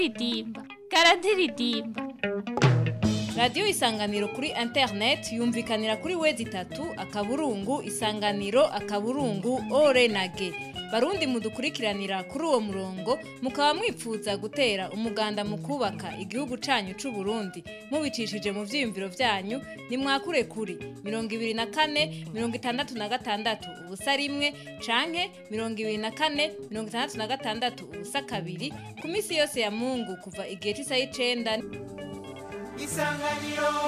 karadiridimba karadiridimba radiyo isanganiro kuri interineti yumvikanira kuri wezi itatu akaburungu isanganiro akaburungu ore na ge barundi mudukurikiranira kuri uwo murongo mukaba mwipfuza gutera umuganda mu kubaka igihugu canyu c'u Burundi mubicishije mu vyiyumviro vyanyu nimwakure kuri mirongo ibiri na kane mirongo itandatu na gatandatu ubusa rimwe canke mirongo ibiri na kane mirongo itandatu na gatandatu ubusa kabiri ku minsi yose ya mungu kuva igihe c'isaha y'icenda isanganiro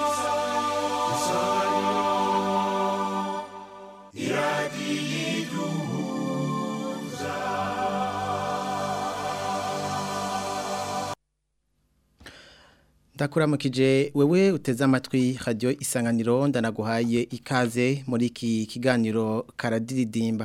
ndakuramukije wewe uteze amatwi radio isanganiro ndanaguhaye ikaze muri iki kiganiro karadiridimba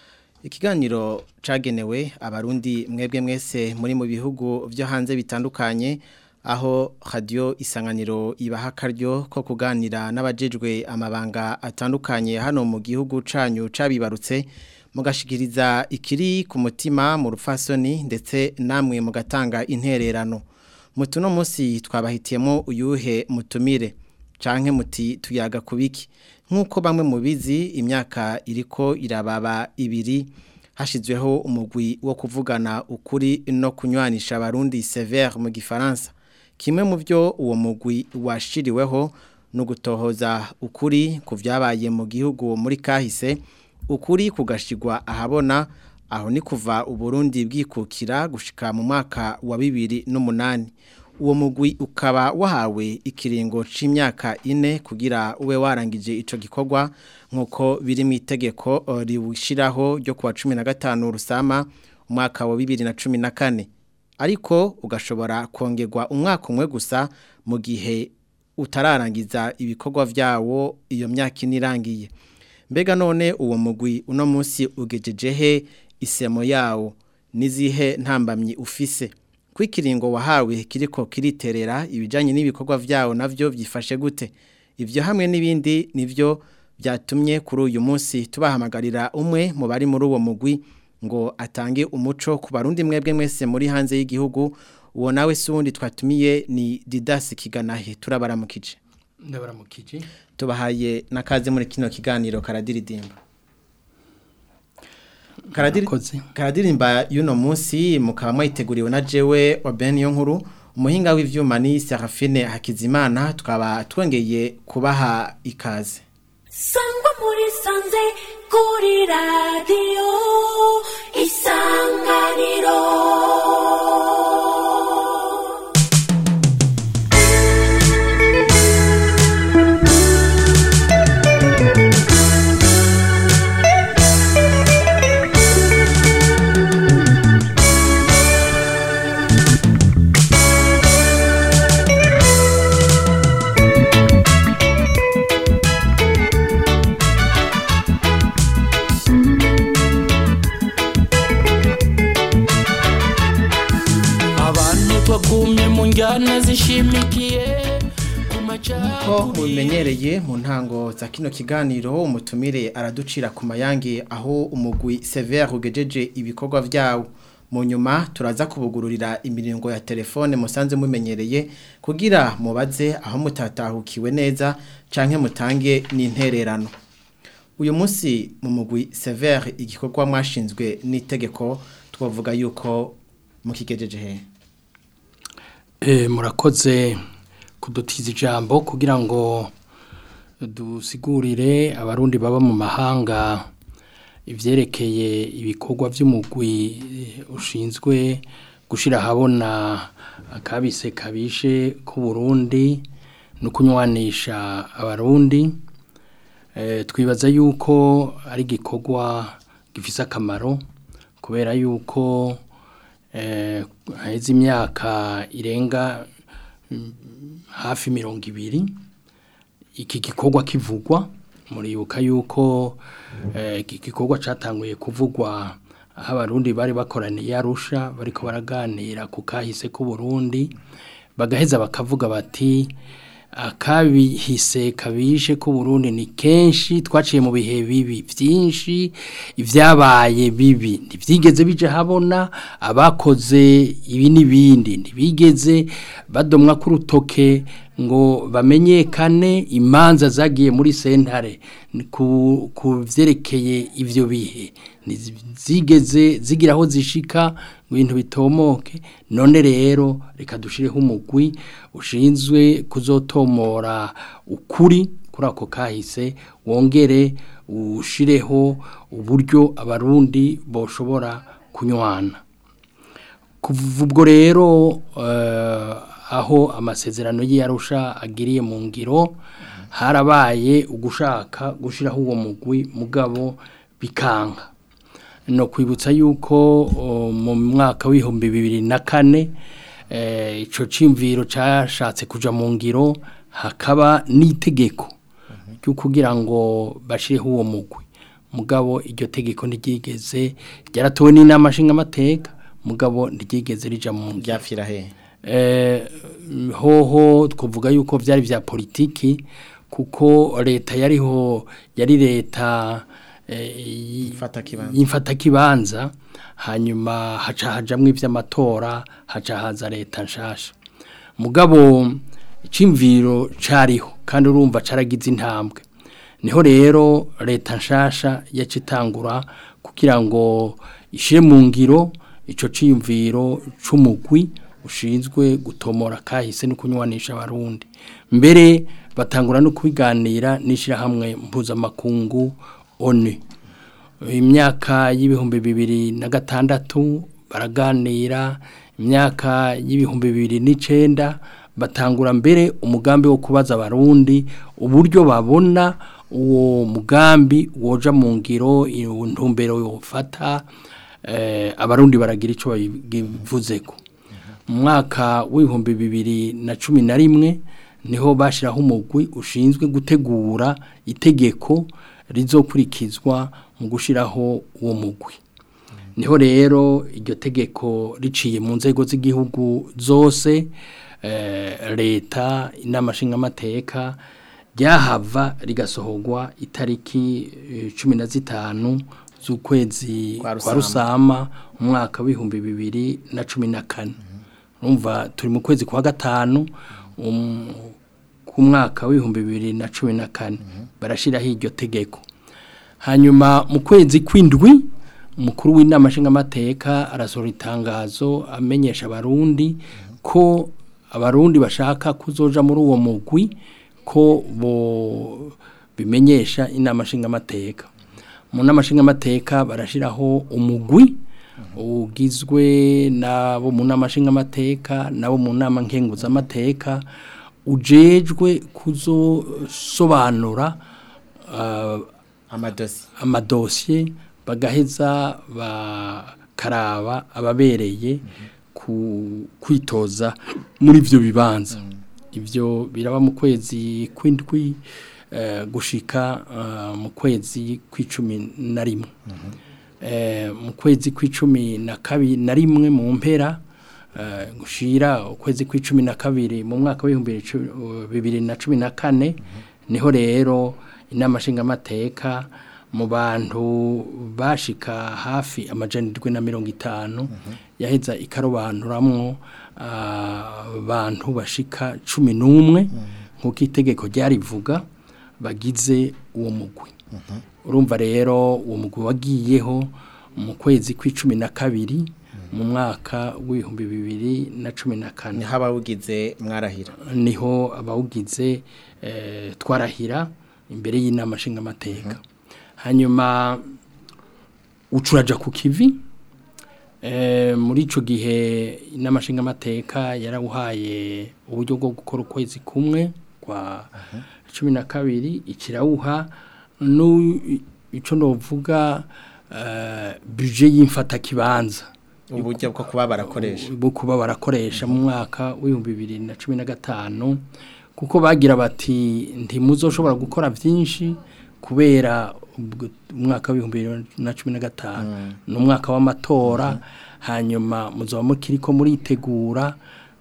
ikiganiro cagenewe abarundi mwebwe mwese muri mu bihugu vyo hanze bitandukanye aho radio isanganiro ibaha akaryo ko kuganira n'abajejwe amabanga atandukanye hano mu gihugu canyu cabibarutse mugashikiriza ikiri ku mutima mu rufasoni ndetse namwe mugatanga intererano mutuno munsi twabahitiyemo uyuhe mutumire canke muti tuyaga kubiki nkuko bamwe mubizi imyaka iriko irababa ibiri hashizweho umugwi wo kuvugana ukuri no kunywanisha abarundi sévère mu gifaransa kimwe mu byo uwo mugwi washiriweho no gutohoza ukuri ku vyabaye mu gihugu muri kahise ukuri kugashigwa ahabona aho ni kuva uburundi bwikukira gushika mu mwaka wa bibiri n'umunani uwo mugwi ukaba wahawe ikiringo c'imyaka ine kugira ube warangije ico gikorwa nkuko biri mu itegeko riwushiraho ryo kuwa 15 rusama umwaka wa 2014 ariko ugashobora kongerwa umwaka umwe gusa mu gihe utararangiza ibikorwa vyawo iyo myaka inirangiye mbega none uwo mugwi uno munsi ugejejehe isemo yawo nizihe ntambamyi ufise kwikiringo wahawe kiriko kiriterera ibijanye n'ibikorwa vyawo navyo vyifashe gute ivyo hamwe n'ibindi nivyo byatumye kuri uyu munsi tubahamagarira umwe mu bari muri uwo mugwi ngo atange umuco ku barundi mwebwe mwese muri hanze y'igihugu uwo nawe sundi twatumiye ni Didas Kiganahe turabaramukije ndabaramukije tubahaye nakaze muri kino kiganiro karadiridimba karadirimba y'uno munsi mukaba mwayiteguriwe na jewe wa Ben nkuru umuhinga w'ivyuma ni Serafine Hakizimana tukaba twongeye kubaha ikaze sangwa muri sanze kuri radio isanganiro twagumye mu njyana zishimikiye ko mubimenyereye mu ntango za kino kiganiro umutumire araducira ku mayange aho umugwi severe ugejeje ibikorwa vyawo mu nyuma turaza kubugururira imiringo ya telefone musanze mumenyereye kugira mubaze aho mutatahukiwe neza canke mutange n'intererano uyu munsi mu mugwi severe igikorwa mwashinzwe n'itegeko twavuga yuko mukigejeje hehe Eh, murakoze kudutiza ijambo kugira ngo dusigurire abarundi baba mu mahanga ivyerekeye ibikorwa vy'umugwi ushinzwe gushira habona akabise kabishe ku Burundi no kunywanisha abarundi eh, twibaza yuko ari gikorwa gifise akamaro kubera yuko eh, haheze imyaka irenga mm, hafi mirongo ibiri iki gikorwa kivugwa muribuka yuko eh, iki gikorwa catanguye kuvugwa aho abarundi bari bakoraniye arusha bariko baraganira ku kahise k'u Burundi bagaheza bakavuga bati akabihise kabishe ko Burundi ni kenshi twaciye mu bihe bibi byinshi ibyabaye bibi ntibyigeze bije habona abakoze ibi n'ibindi ntibigeze badomwa ku rutoke ngo bamenyekane imanza zagiye muri sentare ku ku byerekeye ibyo bihe zigeze zigira aho zishika ngo ibintu bitomoke none rero reka dushireho umugwi ushinzwe kuzotomora ukuri kuri ako kahise wongere ushireho uburyo abarundi boshobora kunywana kuva ubwo rero aho amasezerano y'iyarusha agiriye mu ngiro harabaye ugushaka gushyiraho uwo mugwi mugabo bikanga no kwibutsa yuko mu mwaka w'ibihumbi bibiri na kane icyo cyimviro cyashatse kujya mu ngiro hakaba n'itegeko ryo kugira ngo bashyireho uwo mugwi mugabo iryo tegeko ntiryigeze ryaratowe n'inama nshingamateka mugabo ntiryigeze rijya mu ngiro byapfira he hoho twavuga yuko byari bya politiki kuko leta yariho yari leta y'imfatakibanza hanyuma haca hajamwo iby'amatora haca haza leta nshasha mugabo icimviro cariho kandi urumva caragize intambwe niho rero leta nshasha yacitangura kugira ngo ishire mu ngiro ico ciyumviro c'umugwi ushinzwe gutomora kahise no kunywanisha abarundi mbere batangura no kubiganira n'ishirahamwe mpuzamakungu ONU imyaka y'ibihumbi bibiri na gatandatu baraganira imyaka y'ibihumbi bibiri n'icenda batangura mbere umugambi wo kubaza abarundi uburyo babona uwo mugambi woja mu ngiro intumbero yofata abarundi baragira icyo babivuzeko mu mwaka w'ibihumbi bibiri na cumi na rimwe niho bashyiraho umugwi ushinzwe gutegura itegeko rizokurikizwa mu gushyiraho uwo mugwi niho rero iryo tegeko riciye mu nzego z'igihugu zose leta inama nshingamateka ryahava rigasohorwa itariki cumi na zitanu z'ukwezi kwa rusama mu mwaka w'ibihumbi bibiri na cumi na kane urumva turi mu kwezi kwa gatanu ku mwaka w'ibihumbi bibiri na cumi na kane barashyiraho iryo tegeko hanyuma mu kwezi kw'indwi umukuru w'inama nshingamateka arasohora itangazo amenyesha abarundi ko abarundi bashaka kuzoja muri uwo mugwi ko bo bimenyesha inama nshingamateka mu nama nshingamateka barashyiraho umugwi ugizwe n'abo mu nama nshingamateka n'abo mu nama nkenguzamateka ujejwe kuzosobanura amadosiye bagaheza bakaraba ababereye kwitoza muri ibyo bibanza ibyo biraba mu kwezi kw'indwi gushika mu kwezi kw'icumi na rimwe mu kwezi kw'icumi na kabiri na rimwe mu mpera gushira ukwezi kw'icumi na kabiri mu mwaka w'ibihumbi bibiri na cumi na kane niho rero inama nshingamateka mu bantu bashika hafi amajana indwi na mirongo itanu yaheza ikarobanuramwo abantu bashika cumi n'umwe nk'uko itegeko ryarivuga bagize uwo mugwi urumva rero uwo mugwi wagiyeho mu kwezi kw'icumi na kabiri mu mwaka w'ibihumbi bibiri na cumi na kane niho abawugize mwarahira niho abawugize twarahira imbere y'inama nshingamateka hanyuma ucuraja ku kivi muri icyo gihe inama nshingamateka yarawuhaye uburyo bwo gukora ukwezi kumwe kwa cumi na kabiri ikirawuha icyo navuga bije y'imfatakibanza uburyo bwo kuba barakoresha bwo kuba barakoresha mu mwaka w'ibihumbi bibiri na cumi na gatanu kuko bagira bati ntimuzoshobora gukora byinshi kubera umwaka w'ibihumbi bibiri na cumi na gatanu ni umwaka w'amatora hanyuma muzaba mukiri ko muritegura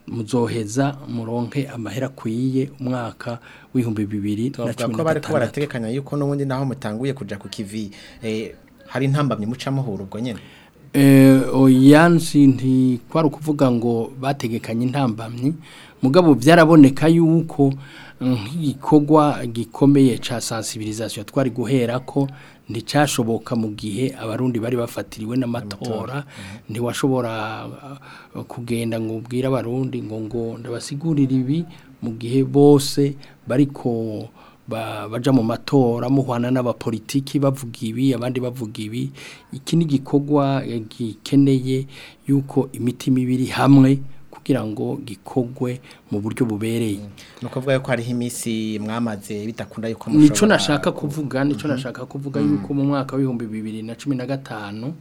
muzoheza muronke amahera akwiye umwaka w'ibihumbi bibiri na Tuvuga cumi ko na bariko gatandatu barategekanya yuko n'ubundi naho mutanguye kuja ku kivi eh, hari intambamye muca muhura ubwo nyene Eh, oyansi ntikwari ukuvuga ngo bategekanye intambamyi mugabo byaraboneka yuko nk'igikorwa gikomeye ca sensibilisation twari guhera ko nticashoboka mu gihe abarundi bari bafatiriwe n'amatora ntiwashobora uh, kugenda ngo ubwire abarundi ngo ngo ndabasigurira ibi mu gihe bose bariko ba- baja mu matora muhwana n'abapolitiki bavuga ibi abandi bavuga ibi iki ni igikorwa eh, gikeneye yuko imitima ibiri hamwe kugira ngo gikogwe mu buryo bubereye ni ukuvuga yuko hariho iminsi mwamaze bidakunda yuko nico mushobora- nashaka kuvuga nico nashaka kuvuga yuko mu mwaka w'ibihumbi bibiri na cumi na gatanu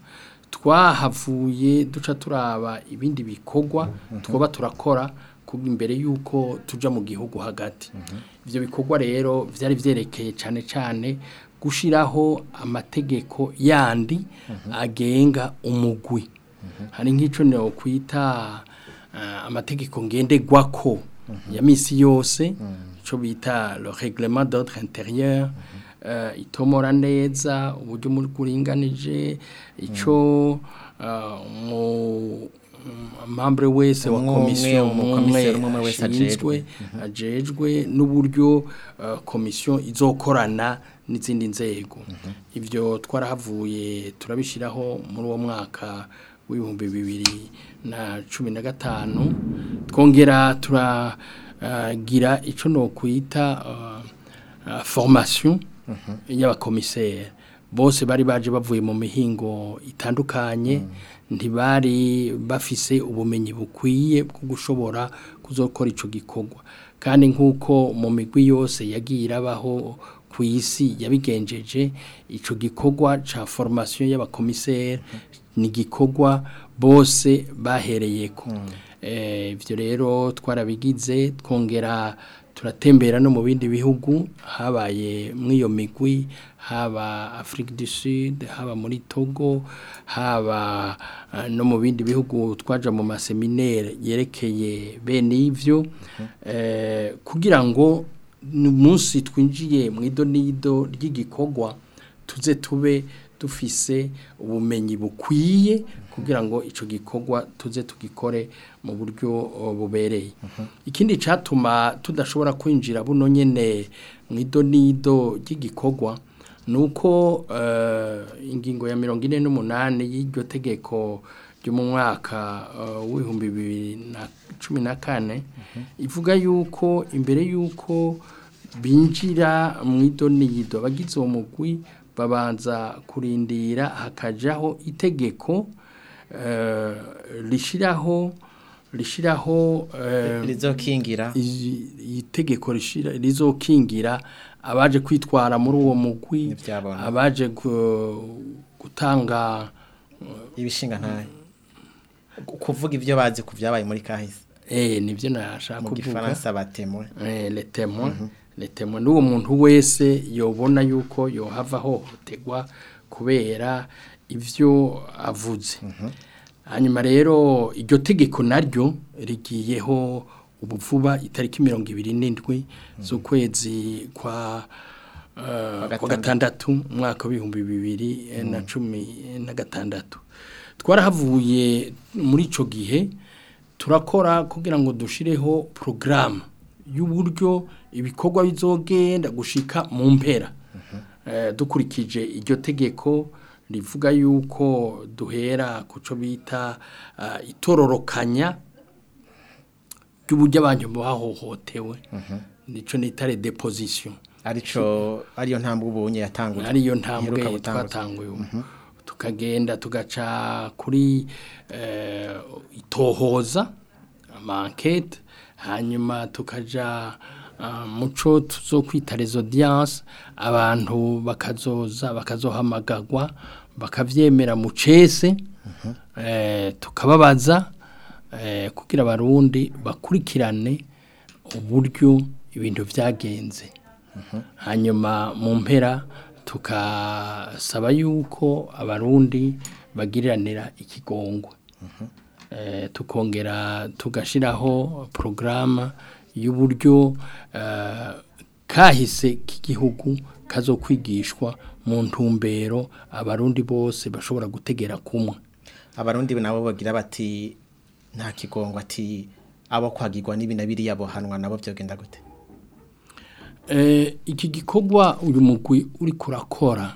twahavuye duca turaba ibindi bikorwa twoba turakora ku- imbere yuko tuja mu gihugu hagati ivyo bikorwa rero vyari vyerekeye cane cane gushiraho amategeko yandi agenga umugwi hari nk'ico no kwita uh, amategeko ngenderwako ya misi yose ico bita le règlement d'ordre intérieur uh, itomora neza uburyo muri kuringanije ico uh, mu membre wese wa Umwe umwe, komisiyo umukomiseri umwe umwe wese ashinzwe ajejwe n'uburyo uh, komisiyo izokorana n'izindi nzego ivyo twarahavuye turabishiraho muri uwo mwaka w'ibihumbi bibiri na cumi na gatanu twongera turagira ico no kwita uh, uh, formation y'abakomiseri bose bari baje bavuye mu mihingo itandukanye ntibari bafise ubumenyi bukwiye bwo gushobora kuzokora ico gikorwa kandi nk'uko mu migwi yose yagiye irabaho ku isi yabigenjeje ico gikorwa ca formation y'abakomiseri ni igikorwa bose bahereyeko Eh, ivyo rero twarabigize twongera turatembera no mu bindi bihugu habaye mw'iyo migwi haba Afrique du Sud haba muri Togo haba uh, no mu bindi bihugu twaja mu maseminaire yerekeye bene ivyo eh, kugira ngo umunsi twinjiye mu idonido ry'igikorwa tuze tube dufise ubumenyi bukwiye kugira ngo ico gikorwa tuze tugikore mu buryo uh, bubereye ikindi catuma tudashobora kwinjira buno nyene mu idonido ry'igikorwa nuko uh, ingingo ya mirongo ine n'umunani y'iryo tegeko ryo mu mwaka uh, w'ibihumbi bibiri na cumi na kane ivuga yuko imbere yuko binjira mu idonido abagize uwo mugwi babanza kurindira hakajaho itegeko eh, rishiraho rishiraho eh, rizokingira izi- itegeko rishira rizokingira abaje kwitwara muri uwo mugwi N'ivyabona. abaje gu- gutanga ibishinga ntahe kuvuga ibyo bazi ku byabaye muri kahise eh nivyo nashaka mu kuvuga gifaransa batemwe eh les témoins les témoins n'uwo muntu wese yobona yuko yohava hohoterwa kubera ivyo avuze hanyuma rero iryo tegeko naryo rigiyeho ubuvuba itariki mirongo ibiri n'indwi z'ukwezi kwa eh, kwa gatandatu umwaka w'ibihumbi bibiri eh, na cumi na gatandatu twarahavuye muri ico gihe turakora kugira ngo dushireho porogaramu y'uburyo ibikorwa bizogenda gushika mu mpera Eh, dukurikije iryo tegeko rivuga yuko duhera ku cyo bita ah, itororokanya ry'uburyo abantu bahohotewe nico nitare deposition arico ariyo ntambwe ubunye yatanguje ariyo ntambwe iheruka gutanguza. twatanguye ubu tukagenda tugaca kuri eh, itohoza amankete hanyuma tukaja ah, muco tuzo kwita les audiences abantu bakazoza bakazohamagagwa bakavyemera mu cese eh, tukababaza eh, kugira abarundi bakurikirane uburyo ibintu vyagenze hanyuma mu mpera tukasaba yuko abarundi bagiriranira ikigongwe eh, tukongera tugashiraho porogaramu y'uburyo eh, kahise k'igihugu kazokwigishwa mu ntumbero abarundi bose bashobora gutegera kumwe abarundi nabo bagira bati nta kigongo ati abo kwagirwa n'ibi na biriya bohanwa nabo byogenda gute Eh, iki gikorwa uyu mugwi uri kurakora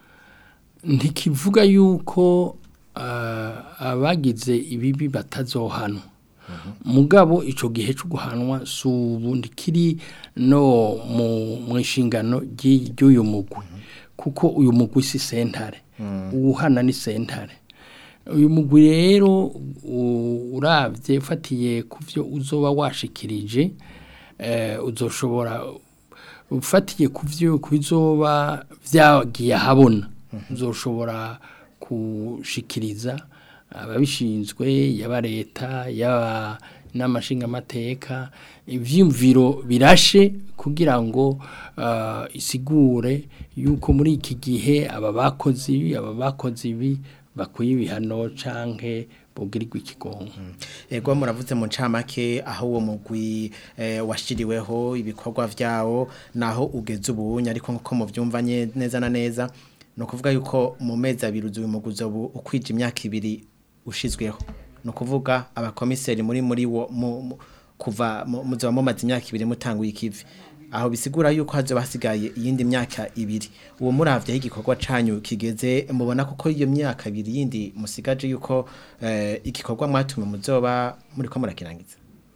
ntikivuga yuko ah, abagize ibibi batazohanwa mugabo ico gihe cyo guhanwa si ubu ndikiri no mu mu inshingano ry'i- ry'uyu mugwi kuko uyu mugwi si sentare uwuhana ni sentare uyu mugwi rero u- uravye ufatiye ku byo uzoba washikirije eh, uzoshobora ufatiye ku byo ku bizoba byagiye ahabona uzoshobora gushikiriza ababishinzwe yaba leta yaba n'amashingamateka ivyumviro birashe kugira ngo ah, isigure yuko muri iki gihe aba bakozi ibi aba bakozi ibi bakwiye ibihano canke bogirirwa ikigongo ego muravuze mu ncamake aho uwo mugwi eh, washiriweho ibikorwa vyawo naho ugeze ubunye ariko nkuko muvyumva nye- neza na neza no kuvuga yuko mu mezi abiri uyu mugwi uzobu ukwije imyaka ibiri ushizweho no kuvuga abakomiseri muri muri wo mu, mu, kuva mu- muzoba mumaze imyaka ibiri mutanguye ikivi aho bisigura yuko hazoba hasigaye iyindi myaka ibiri uwo muravye aho igikorwa canyu kigeze mubona kuko iyo myaka ibiri yindi musigaje yuko eh, igikorwa mwatumwe muzoba muriko murakirangiza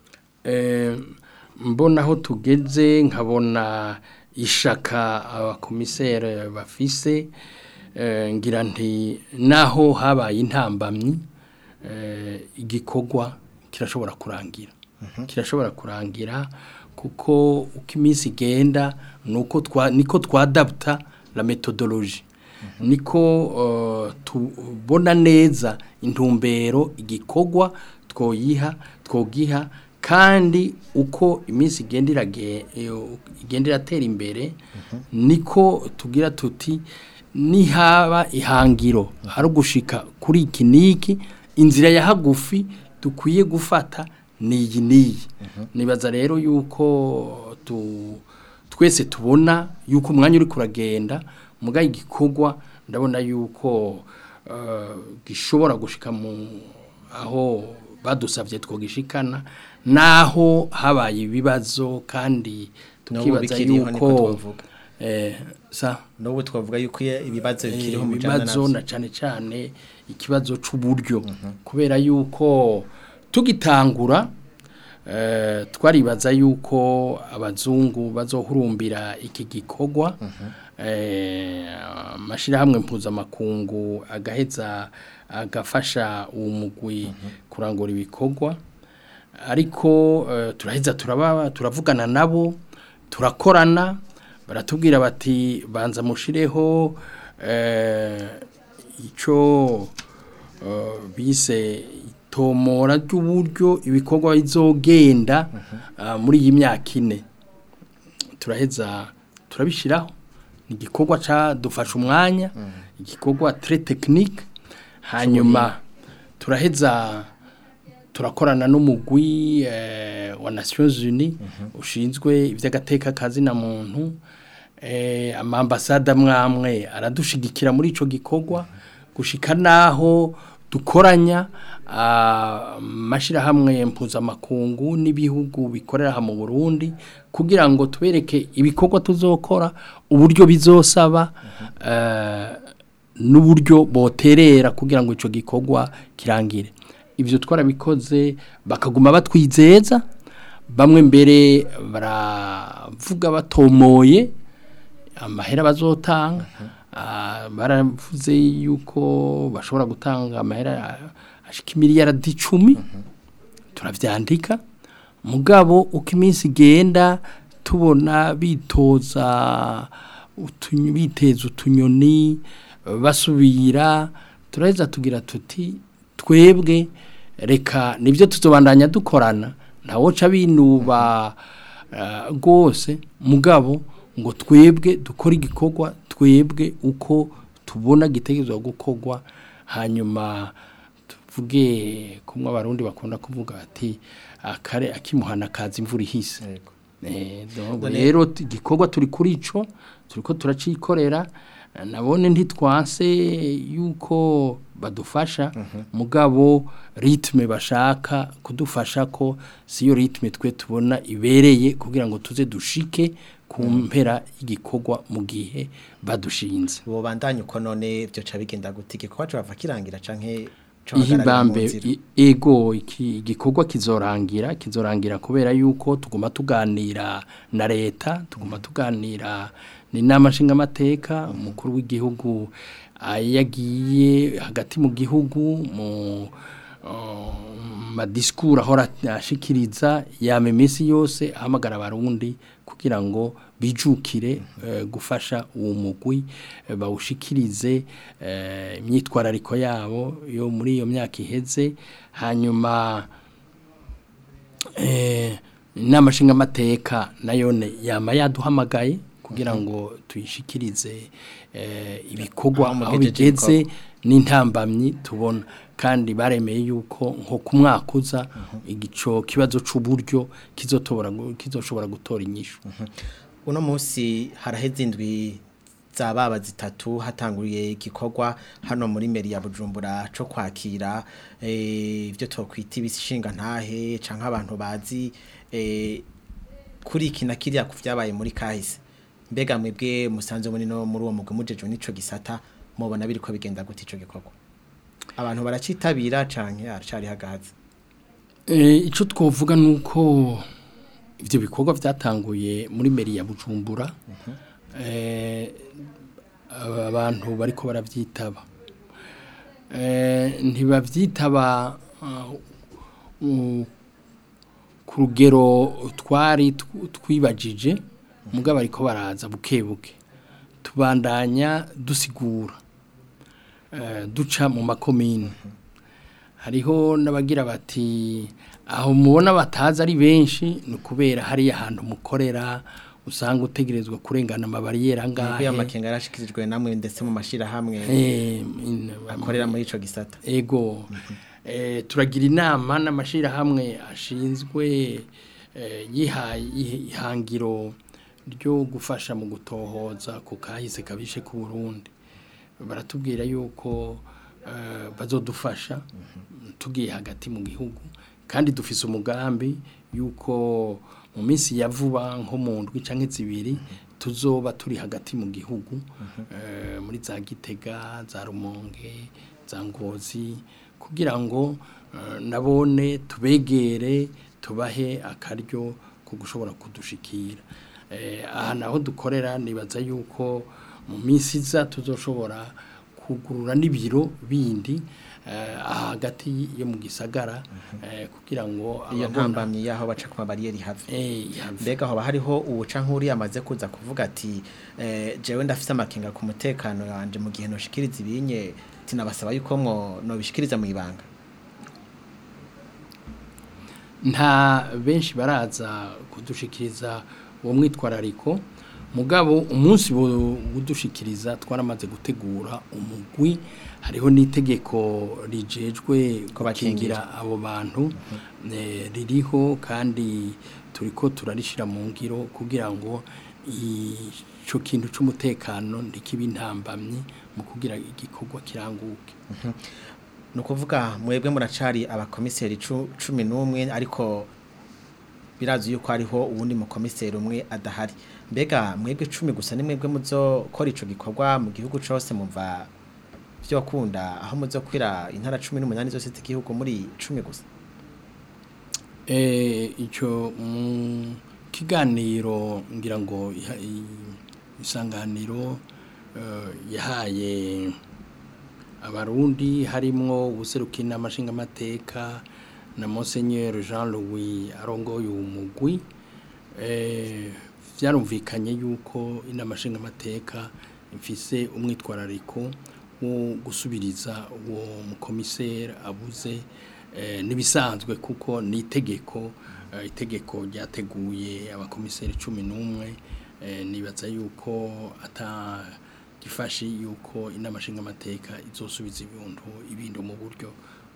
Eh, mbona aho tugeze nkabona ishaka abakomisere bafise eh, ngira nti naho habaye intambamyi eh, igikorwa kirashobora kurangira kirashobora kurangira kuko uko iminsi igenda nuko twa niko twadapta la methodologie niko eh, tubona neza intumbero igikorwa twoyiha twogiha kandi uko iminsi igenda irage- iyo- igenda iratera imbere niko tugira tuti nihaba ihangiro hari ugushika kuri iki niki inzira ya hagufi dukwiye gufata niyi niyi nibaza rero yuko tu twese tubona yuko umwanya uri kuragenda mugaye igikorwa ndabona yuko eh, gishobora gushika mu aho badusabye twogishikana naho habaye ibibazo kandi N'ubu tukibaza bikiriho niko yuko twovuga. eh sa n'ubu twavuga yuko iyo ibibazo Eh, bikiriho mujana ibibazo navyo na cyane cyane ikibazo c'uburyo kubera yuko tugitangura eh, twaribaza yuko abazungu bazohurumbira iki gikorwa eh, amashirahamwe mpuzamakungu agaheza agafasha uwo mugwi kurangura ibikorwa ariko eh, turaheza turaba turavugana nabo turakorana baratubwira bati banza mushireho eh, ico eh, bise itomora ry'uburyo ibikorwa bizogenda ah, muri iyi myaka ine turaheza turabishiraho ni igikorwa cadufasha umwanya igikorwa très technique hanyuma turaheza turakorana n'umugwi eh, wa Nations Unies ushinzwe ivy'agateka kazi na muntu eh, amambasada mwamwe aradushigikira muri ico gikorwa gushika naho dukoranya amashirahamwe mpuzamakungu n'ibihugu bikorera aha mu Burundi kugira ngo tubereke ibikorwa tuzokora uburyo bizosaba eh, n'uburyo boterera kugira ngo ico gikorwa kirangire ibyo twarabikoze bakaguma batwizeza bamwe mbere baravuga batomoye amahera bazotanga ah, baravuze yuko bashobora gutanga amahera ashika imiliyaradi icumi turavyandika mugabo uko iminsi igenda tubona bitoza utunyo- biteza utunyoni basubira turaheza tugira tuti twebwe reka nibyo tuzobandanya dukorana ntawoca binuba eh, rwose mugabo ngo twebwe dukore igikorwa twebwe uko tubona gitegerezwa gukorwa hanyuma vuge kumwe abarundi bakunda kuvuga bati akare akimuhana kaza imvura ihise Yego. Eh, donc None- rero t- igikorwa turi kuri ico turiko turacikorera eh, nabone ntitwanse yuko badufasha mugabo ritme bashaka kudufasha ko siyo ritme twe tubona ibereye kugira ngo tuze dushike ku mpera y'igikorwa mu gihe badushinze uwo bandanye uko none byo ca bigenda gute igikorwa cyo kirangira canke co hagararira mu ihibambe nzira? i- ego iki igikorwa kizorangira kizorangira kubera yuko tuguma tuganira na leta tuguma tuganira n'inama nshingamateka umukuru w'igihugu yagiye hagati mu gihugu mu uh, madisikuru ahora ashikiriza yama iminsi yose ahamagara abarundi kugira ngo bijukire eh, gufasha uwo mugwi eh, bawushikirize eh, imyitwarariko yabo yo muri iyo myaka iheze hanyuma eh, inama nshingamateka nayone yama yaduhamagaye kugira ngo tuyishikirize eh, ibikorwa Aho aho mugejeje bigeze n'intambamyi tubona kandi baremeye yuko nko ku mwaka uza igico kibazo c'uburyo kizotobora gu- kizoshobora gutora inyishu uno munsi haraheze indwi za baba zitatu hatanguriye igikorwa hano muri meri ya bujumbura co kwakira eh, ibyo twokwita ibishinga ntahe canke abantu bazi eh, kuri iki na kiriya ku vyabaye muri kahise mbega mwebwe musanze muri no muri uwo mugwi mujejwe n'ico gisata mubona biriko bigenda gute ico gikorwa abantu baracitabira canke aracari hagahaze Eh, ico twovuga nuko ivyo bikorwa vyatanguye muri meri ya Bujumbura eh aba- abantu bariko baravyitaba eh ntibavyitaba uh, uh, ku rugero twari tw- twibajije mugabo ariko baraza buke buke tubandanya dusigura eh, duca mu makomine hariho n'abagira bati aho mubona batazi ari benshi ni ukubera hariya ahantu mukorera usanga utegerezwa kurengana amabariyeri Nubwo angahe amakenga yarashikirijwe namwe ndetse mu mashirahamwe Eh, in- akorera muri ico gisata ego eh, turagira inama n'amashirahamwe ashinzwe eh, yihaye ihi- ihangiro ryo gufasha mu gutohoza ku kahise kabishe ku Burundi baratubwira yuko eh, bazodufasha tugiye hagati mu gihugu kandi dufise umugambi yuko mu minsi ya vuba nko mu ndwi canke zibiri tuzoba turi hagati mu gihugu eh, muri za Gitega za Rumonge za Ngozi kugira ngo eh, nabone tubegere tubahe akaryo ko gushobora kudushikira eh, aha naho dukorera nibaza yuko mu minsi iza tuzoshobora kugurura n'ibiro bindi eh, aha hagati yo mu gisagara eh, kugira ngo iyo ababona- ntambamyi yaho baca ku mabariyeri have eh, have- mbega hoba hariho ubuca nk'uri yamaze kuza kuvuga ati eh, jewe ndafise amakenga ku mutekano wanje mu gihe noshikiriza ibinye tinabasaba yuko mwo nobishikiriza mu ibanga nta benshi baraza kudushikiriza uwo mwitwarariko mugabo umunsi bu- budushikiriza twaramaze gutegura umugwi hariho n'itegeko rijejwe Ko bakingira. gukingira abo bantu eh, ririho kandi turiko turarishira mu ngiro kugira ngo ico kintu c'umutekano ntikibe intambamyi mu kugira igikorwa kiranguke ni ukuvuga mwebwe muracari abakomiseri cu- cumi n'umwe ariko birazi yuko hariho uwundi mukomiseri umwe adahari mbega mwebwe cumi gusa ni mwebwe muzokora ico gikorwa mu gihugu cose mumva vyokunda aho muzokwira intara cumi n'umunani zose z'igihugu muri cumi gusa Eh, icyo mu kiganiro ngira ngo iha- i- isanganiro eh, yahaye abarundi harimwo ubuseruki n'amashingamateka na Monseigneur Jean Louis arongoye uwo mugwi eh, vyarumvikanye yuko inama nshingamateka ifise umwitwarariko wo gusubiriza uwo mukomiseri abuze eh, nibisanzwe kuko ni itegeko eh, itegeko ryateguye abakomiseri cumi n'umwe eh, nibaza yuko ata gifashi yuko inama nshingamateka izosubiza ibintu ibintu mu buryo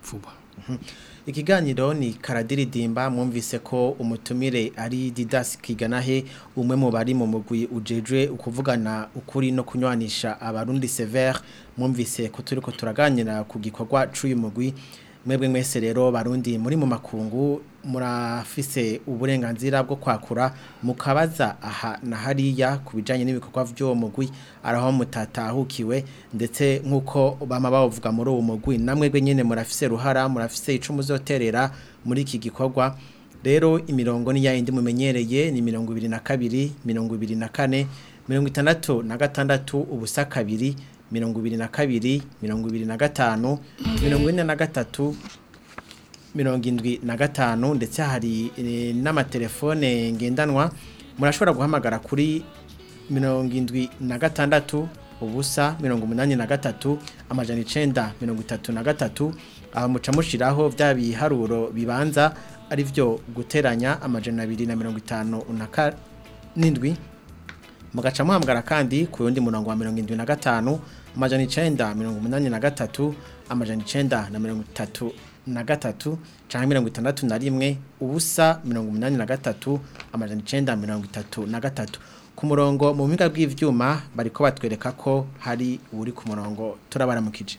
vuba Ikiganiro ni karadiridimba mwumvise ko umutumire ari Didas Kiganahe umwe mu bari mu mugwi ujejwe ukuvugana ukuri no kunywanisha abarundi severe mwumvise ko turiko turaganira ku gikorwa c'uyu mugwi mwebwe mwese rero barundi muri mu makungu murafise uburenganzira bwo kwakura mukabaza aha na hariya ku bijanye n'ibikorwa vy'uwo mugwi araho mutatahukiwe ndetse nk'uko bama bavuga muri uwo mugwi namwebwe nyene murafise ruhara murafise ico muzoterera muri iki gikorwa rero imirongo ni yayindi mumenyereye ni mirongo ibiri na kabiri mirongo ibiri na kane mirongo itandatu na gatandatu ubusa kabiri mirongo ibiri na kabiri mirongo ibiri na gatanu mirongo ine na gatatu mirongo indwi na gatanu ndetse hari eh, n'amatelefone ngendanwa murashobora guhamagara kuri mirongo indwi na gatandatu ubusa mirongo umunani na gatatu amajana icenda mirongo itatu na gatatu aho muca mushiraho bya biharuro bibanza ari byo guteranya amajana abiri na mirongo itanu na ka- n'indwi mugaca muhamagara kandi ku yundi murongo wa mirongo indwi na gatanu amajana icenda mirongo umunani na gatatu amajana icenda na mirongo itatu na gatatu canke mirongo itandatu na rimwe ubusa mirongo umunani na gatatu amajana icenda mirongo itatu na gatatu ku murongo mu buhinga bw'ivyuma bariko batwereka ko hari uri ku murongo turabaramukije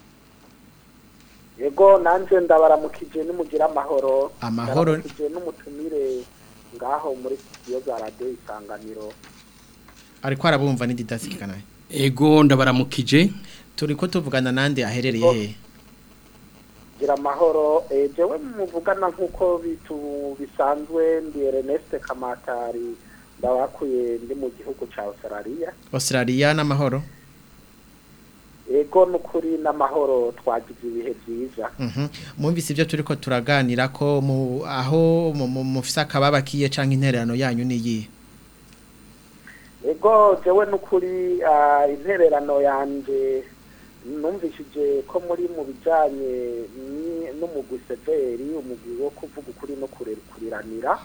yego nanjye ndabaramukije nimugira amahoro Amahoro. ndabaramukije n'umutumire ngaho muri studio za radiyo isanganiro ariko arabumva ni didasikanaye ego ndabaramukije turiko tuvugana nande aherereye hehe gira amahoro eh, jewe muvugana nk'uko bitu bisanzwe ndi Ernest Kamatari ndabakuye ndi mu gihugu ca Australia Australia n'amahoro ego n'ukuri n'amahoro twagize ibihe byiza Mhm. Mwumvise ibyo turiko turaganira ko mu aho mu- mu- mufise akababa kiye canke intererano yanyu niyi. ego jewe n'ukuri ah, intererano yanje numvishije ko muri mu bijanye ni- n'umugwi severi umugwi wo kuvuga ukuri no kure- kuriranira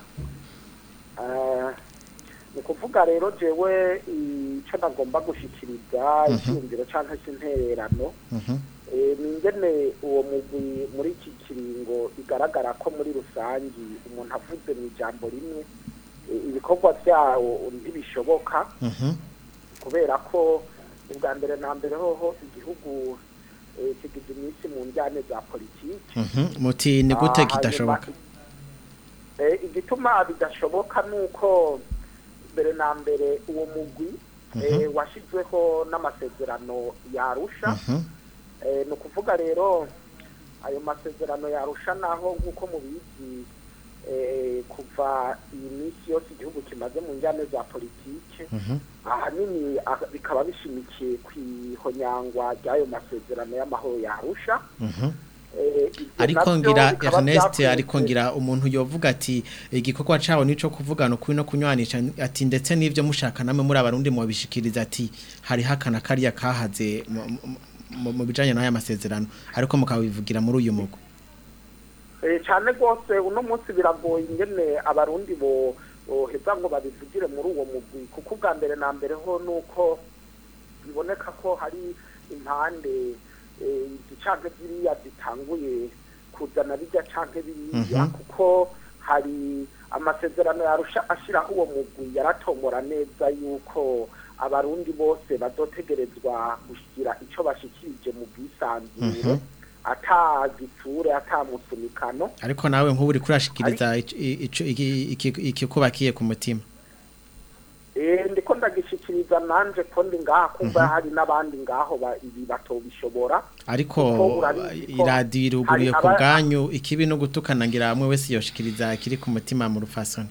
Ah, ni ukuvuga rero jewe icyo nagomba gushikiriza icyumviro cyangwa se intererano Mhm. Eh, ni ingene uwo mugwi muri iki kiringo bigaragara ko muri rusangi umuntu avuze mu ijambo rimwe eh, ibikorwa byawo ntibishoboka Mhm. kubera ko ubwa mbere na mbere hoho igihugu eh, kigize iminsi mu njyane za politiki Mhm. Muti ni gute Ah, kidashoboka? hanyuma, eh, igituma bidashoboka ni uko mbere na mbere uwo mugwi eh, washyizweho n'amasezerano yarusha Mhm. Eh, ni ukuvuga rero ayo masezerano yarusha naho nk'uko mubizi eh, kuva iyi minsi yose igihugu kimaze mu njyane za politike Mhm. ahanini ah, bikaba bishimikiye ku ihonyangwa ry'ayo masezerano y'amahoro yarusha Mhm. Eh, ivyo Ariko navyo ngira bikaba Ernest vyakunze- ariko ngira umuntu yovuga ati igikorwa cawo nico kuvugana ukuri no kunywanisha ati ndetse n'ivyo mushaka namwe muri abarundi mu bishikiriza ati hari hakana kariya kahaze mu- mu- mu- mu bijanye n'aya masezerano ariko mukabivugira muri uyu mugo. Eh, cyane rwose uno munsi biragoye ingene abarundi bo boheza ngo babivugire muri uwo mugwi kuko ubwa mbere na mbere ho nuko biboneka ko hari impande eh, izi canke ziriya zitanguye kuzana bijya canke biriya Mhm. kuko hari amasezerano yarusha ashiraho uwo mugwi yaratomora neza yuko abarundi bose bazotegerezwa gushyira ico bashikirije mu bwisanzure Mhm. ata gitsure ata musunikano Ariko nawe nk'ubu uri kurashikiriza ico- ico- iki- iki- ikikubakiye ku mutima. Eh ndiko ndagishikiriza nanje ko ndi ngaha kumva hari n'abandi ngaho ba- ibi batobishobora ariko Kuko urabizi ko iradiyo iruguruye hari ku aba- bwanyu ikibi no gutukana ngira hamwe wese yoshikiriza kiri ku mutima mu rufasoni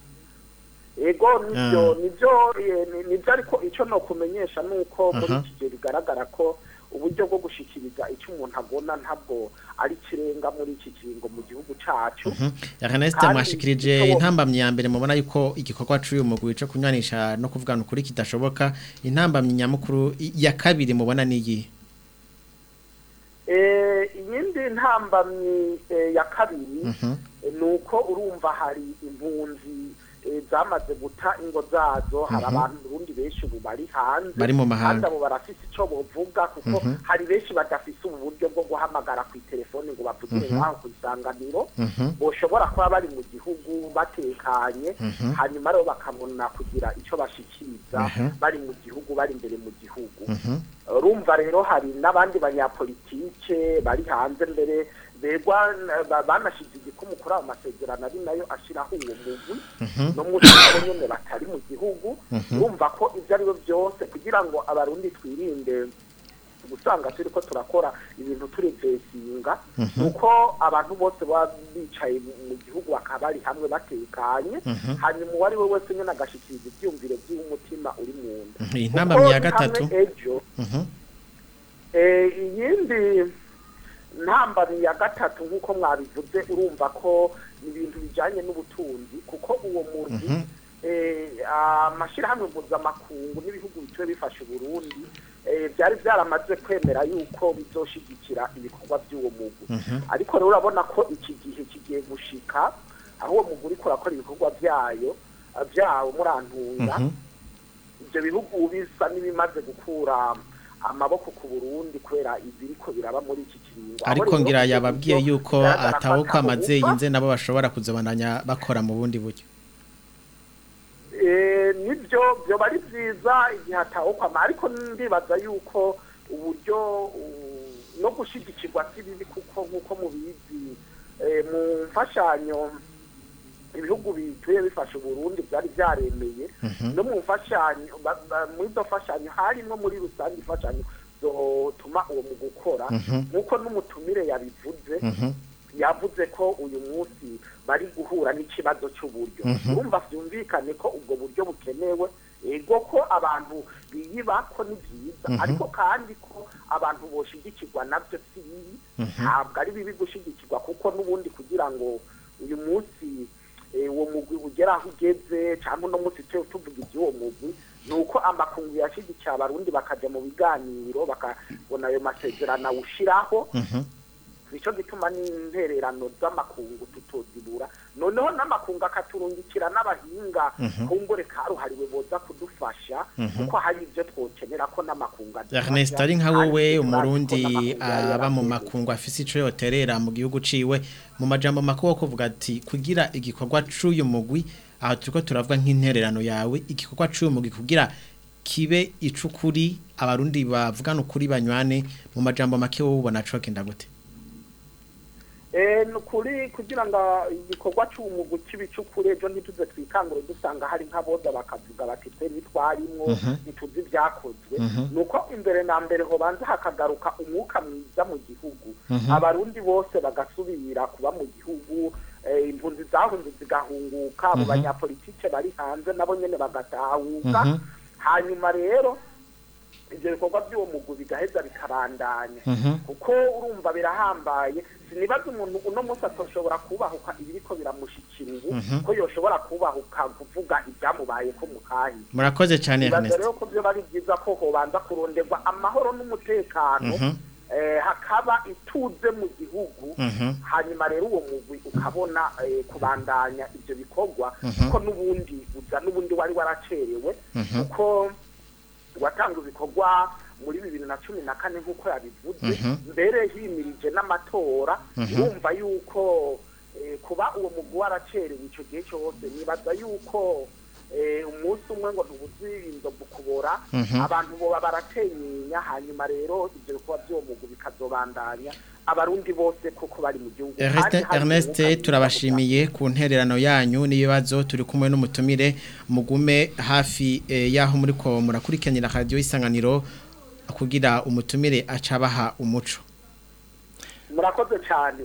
ego nivyo Ah. nivyo eh, ni- nivyo ariko ico no kumenyesha nuko muri Aha. iki gihe bigaragara ko uburyo bwo gushikiriza icyo umuntu abona ntabwo ari kirenga muri iki kiringo mu gihugu cacu Ernest Kandi mwashikirije icyo- intambamyi ya mbere mubona yuko igikorwa c'uyu mugwi co kunywanisha no kuvugana ukuri kidashoboka intambamyi nyamukuru i- ya kabiri mubona niyi Eh, iyindi ntambamyi eh, ya kabiri Mhm. eh, nuko urumva hari impunzi eh, zamaze guta ingo zazo hari abantu urundi benshi ubu bari hanze Bari mu mahanga. kandi abo barafise ico bovuga kuko hari benshi badafise ubu buryo bwo guhamagara ku telefone ngo bavugire ngaho ku isanganiro boshobora kuba bari mu gihugu batekanye hanyuma rero bakabona kugira ico bashikiriza bari mu gihugu bari imbere mu gihugu urumva rero hari n'abandi banyapolitike bari hanze mbere begwa ba- banashize igikumu kuri ayo masezerano ari nayo ashiraho uwo mugwi no muri abo nyene batari mu gihugu urumva ko ibyo ari byo byose kugira ngo abarundi twirinde gusanga turi ko turakora ibintu turi vesinga nuko abantu bose baba bicaye mu mu gihugu bakaba bari hamwe batekanye hanyuma uwo ari we wese nyine agashikiriza ibyumviro by'umutima uri mu nda iyi ntambamyi ya Kuko gatatu hamwe ejo eh, iyindi ntambamyi ya gatatu nk'uko mwabivuze urumva ko ni ibintu bijyanye n'ubutunzi kuko uwo muntu eh, amashyirahamwe mpuzamakungu n'ibihugu bituwe bifasha uburundi eh, byari byaramaze kwemera yuko bizoshigikira ibikorwa by'uwo mugwi ariko rero urabona ko iki gihe kigiye gushika aho uwo mugwi uriko urakora ibikorwa byayo byawo murantunga ibyo bihugu bisa n'ibimaze gukura amaboko ku Burundi kubera ibiriko biraba muri iki kiringo Aho ariko rero ngira ibyo yababwiye buryo yuko bigaragara ko atawo kwamaze atabuka. yinze nabo bashobora kuzobananya bakora mu bundi buryo Eh, nibyo byoba ari byiza igihe atawukwama ariko ndibaza yuko uburyo uh, no gushigikirwa si bibi kuko nk'uko mubizi eh, mu mfashanyo ibihugu bituye bifasha uburundi byari byaremeye no mu mfashanyo ba- ba- muri izo mfashanyo harimo muri rusange imfashanyo zotuma uwo mu gukora nk'uko n'umutumire yabivuze yavuze ko uyu munsi bari guhura n'ikibazo cy'uburyo urumva byumvikane ko ubwo buryo bukenewe ego ko abantu biyiba ko ni byiza ariko kandi ko abantu boshigikirwa nabyo si bibi ntabwo ari bibi gushigikirwa kuko n'ubundi kugira ngo uyu munsi eh, uwo mugwi ugera aho ugeze cyangwa uno munsi twe tuvuga iby'uwo mugwi ni uko amakungu yashigikiye abarundi bakajya mu biganiro bakabona ayo masezerano awushyiraho nicyo gituma n'intererano z'amakungu tutozibura noneho n'amakungu akaturungikira n'abahinga kumbure karuhariwe boza kudufasha kuko hari ibyo twokenera ko n'amakungu adufasha. Ernest ari nka Kandi wowe turazi ko umurundi n'amakungu yari aba mu yarateguye. makungu afise ico yoterera mu gihugu ciwe mu majambo makuru kuvuga ati kugira igikorwa c'uyu mugwi aho turiko turavuga nk'intererano yawe igikorwa c'uyu mugwi kugira kibe icukuri abarundi bavugana ukuri banywane mu majambo make wowe ubona co kenda gute Eh, nukuri kugira ngo igikorwa cy'umugu cy'ibicukure ejo ntituze twikangure dusanga hari nk'aboza bakavuga bati twe ntitwarimwo ntituzi ibyakozwe nuko imbere na mbere hobanza hakagaruka umwuka mwiza mu gihugu abarundi bose bagasubira kuba mu gihugu eh, impunzi zahunze zigahunguka abo banyapolitike bari hanze nabo nyene bagatahuka hanyuma rero ibyo bikorwa by'uwo mugwi bigaheza bikabandanya kuko urumva birahambaye sinibaza umuntu uno munsi atoshobora kubahuka ibiriko biramushikira ubu ko yoshobora kubahuka kuvuga ibyamubaye ko mukahi murakoze cyane nibaza Ernest rero ko byo bari byiza ko hobanza kuronderwa amahoro n'umutekano eh, hakaba ituze mu gihugu hanyuma rero uwo mugwi ukabona eh, kubandanya ibyo bikorwa kuko n'ubundi uza n'ubundi wari waracerewe kuko watanga ibikorwa muri bibiri na cumi na kane nk'uko yabivuze mbere himirije n'amatora urumva yuko eh, kuba uwo mugwi waracerewe icyo gihe cyose nibaza yuko eh, umunsi umwe ngo ntubuzi inzovu kubora abantu boba baratenyenya hanyuma rero ibyo bikorwa by'uwo mugwi bikazobandanya abarundi bose kuko bari mu gihugu Ernest Kandi hari Ernest umwuka mwiza turabashimiye ku ntererano yanyu n'ibibazo turi kumwe n'umutumire mugume hafi eh, yaho muri ko murakurikiranira radio isanganiro kugira umutumire acabaha umuco murakoze cyane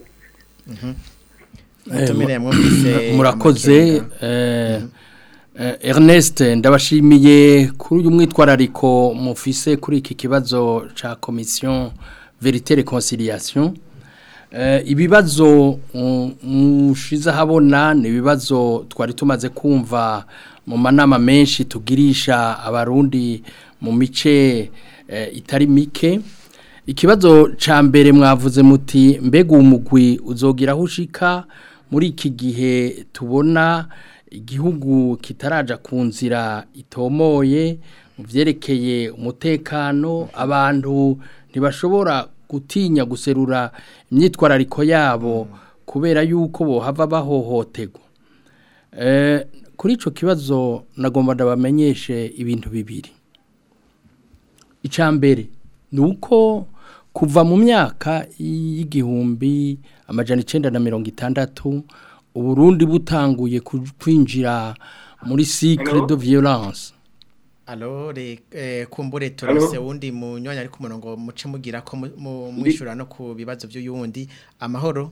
umutumire mwumvise murakoze amakenga. eh, eh, Ernest ndabashimiye kuri uyu mwitwarariko mufise kuri iki kibazo ca commission vérité réconciliation eh, ibibazo mm, mushize habona ni ibibazo twari tumaze kumva mu manama menshi tugirisha abarundi mu mice eh, itari mike ikibazo ca mbere mwavuze muti mbega umugwi uzogira aho ushika muri iki gihe tubona igihugu kitaraja ku nzira itomoye mu byerekeye umutekano abantu ntibashobora gutinya guserura imyitwarariko yabo kubera yuko bohava bahohoterwa Eh, kuri icyo kibazo nagomba ndabamenyeshe ibintu bibiri icya mbere ni uko kuva mu myaka y'igihumbi amajana icyenda na mirongo itandatu uburundi butanguye ku- kwinjira muri cycle de violence Alo re eh, kumbure turose wundi munyonya ari ku murongo muce mugira ko mu- mu- mwishura no ku bibazo by'uyundi amahoro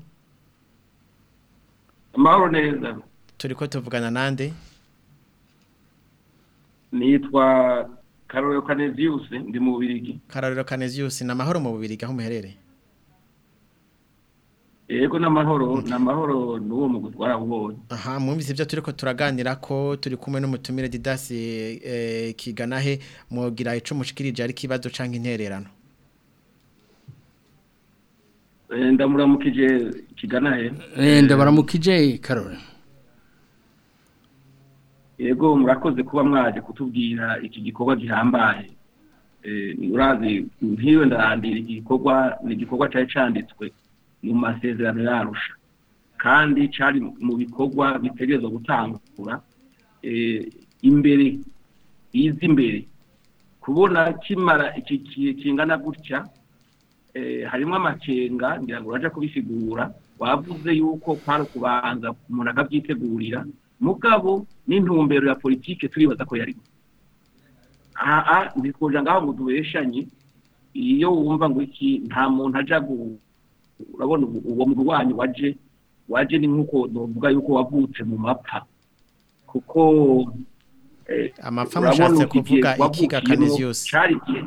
amahoro neza turiko tuvugana nande nitwa karorero kaneziyusi ndi mu bubirigi Karorero Canesius na mahoro mu bubiri gaho muherere yego n'amahoro n'amahoro n'uwo mu gutwara ubonye aha mwumvise ibyo turiko turaganira ko turi kumwe n'umutumire Didas eh, kiganahe mugira ico mushikirije ari kibazo canke intererano Eh, ndamuramukije kigana he Eh, ndabaramukije karore yego murakoze kuba mwaje kutubwira iki gikorwa gihambaye Eh, urazi nk'iyo ndarandira iki gikorwa ni igikorwa cyari cyanditswe mu masezerano yarusha kandi cyari mu bikorwa bitegerezwa gutangura eh, imbere izi imbere kubona kimara iki ki- kingana gutya eh, harimo amakenga ngira ngo uraje kubisigura wavuze yuko kwari kubanza umuntu akabyitegurira mugabo n'intumbero ya politike turibaza ko yarimo aha ntitwoja ngaho ngo tubeshanye iyo wumva ngo iki nta muntu aja gu urabona ubu- uwo murwanyi waje waje ni nk'uko novuga yuko wavutse mu mapfa kuko eh, amapfa urabona mushatse uko igihe kuvuga ikiga wavukiyemo Canesius cari igihe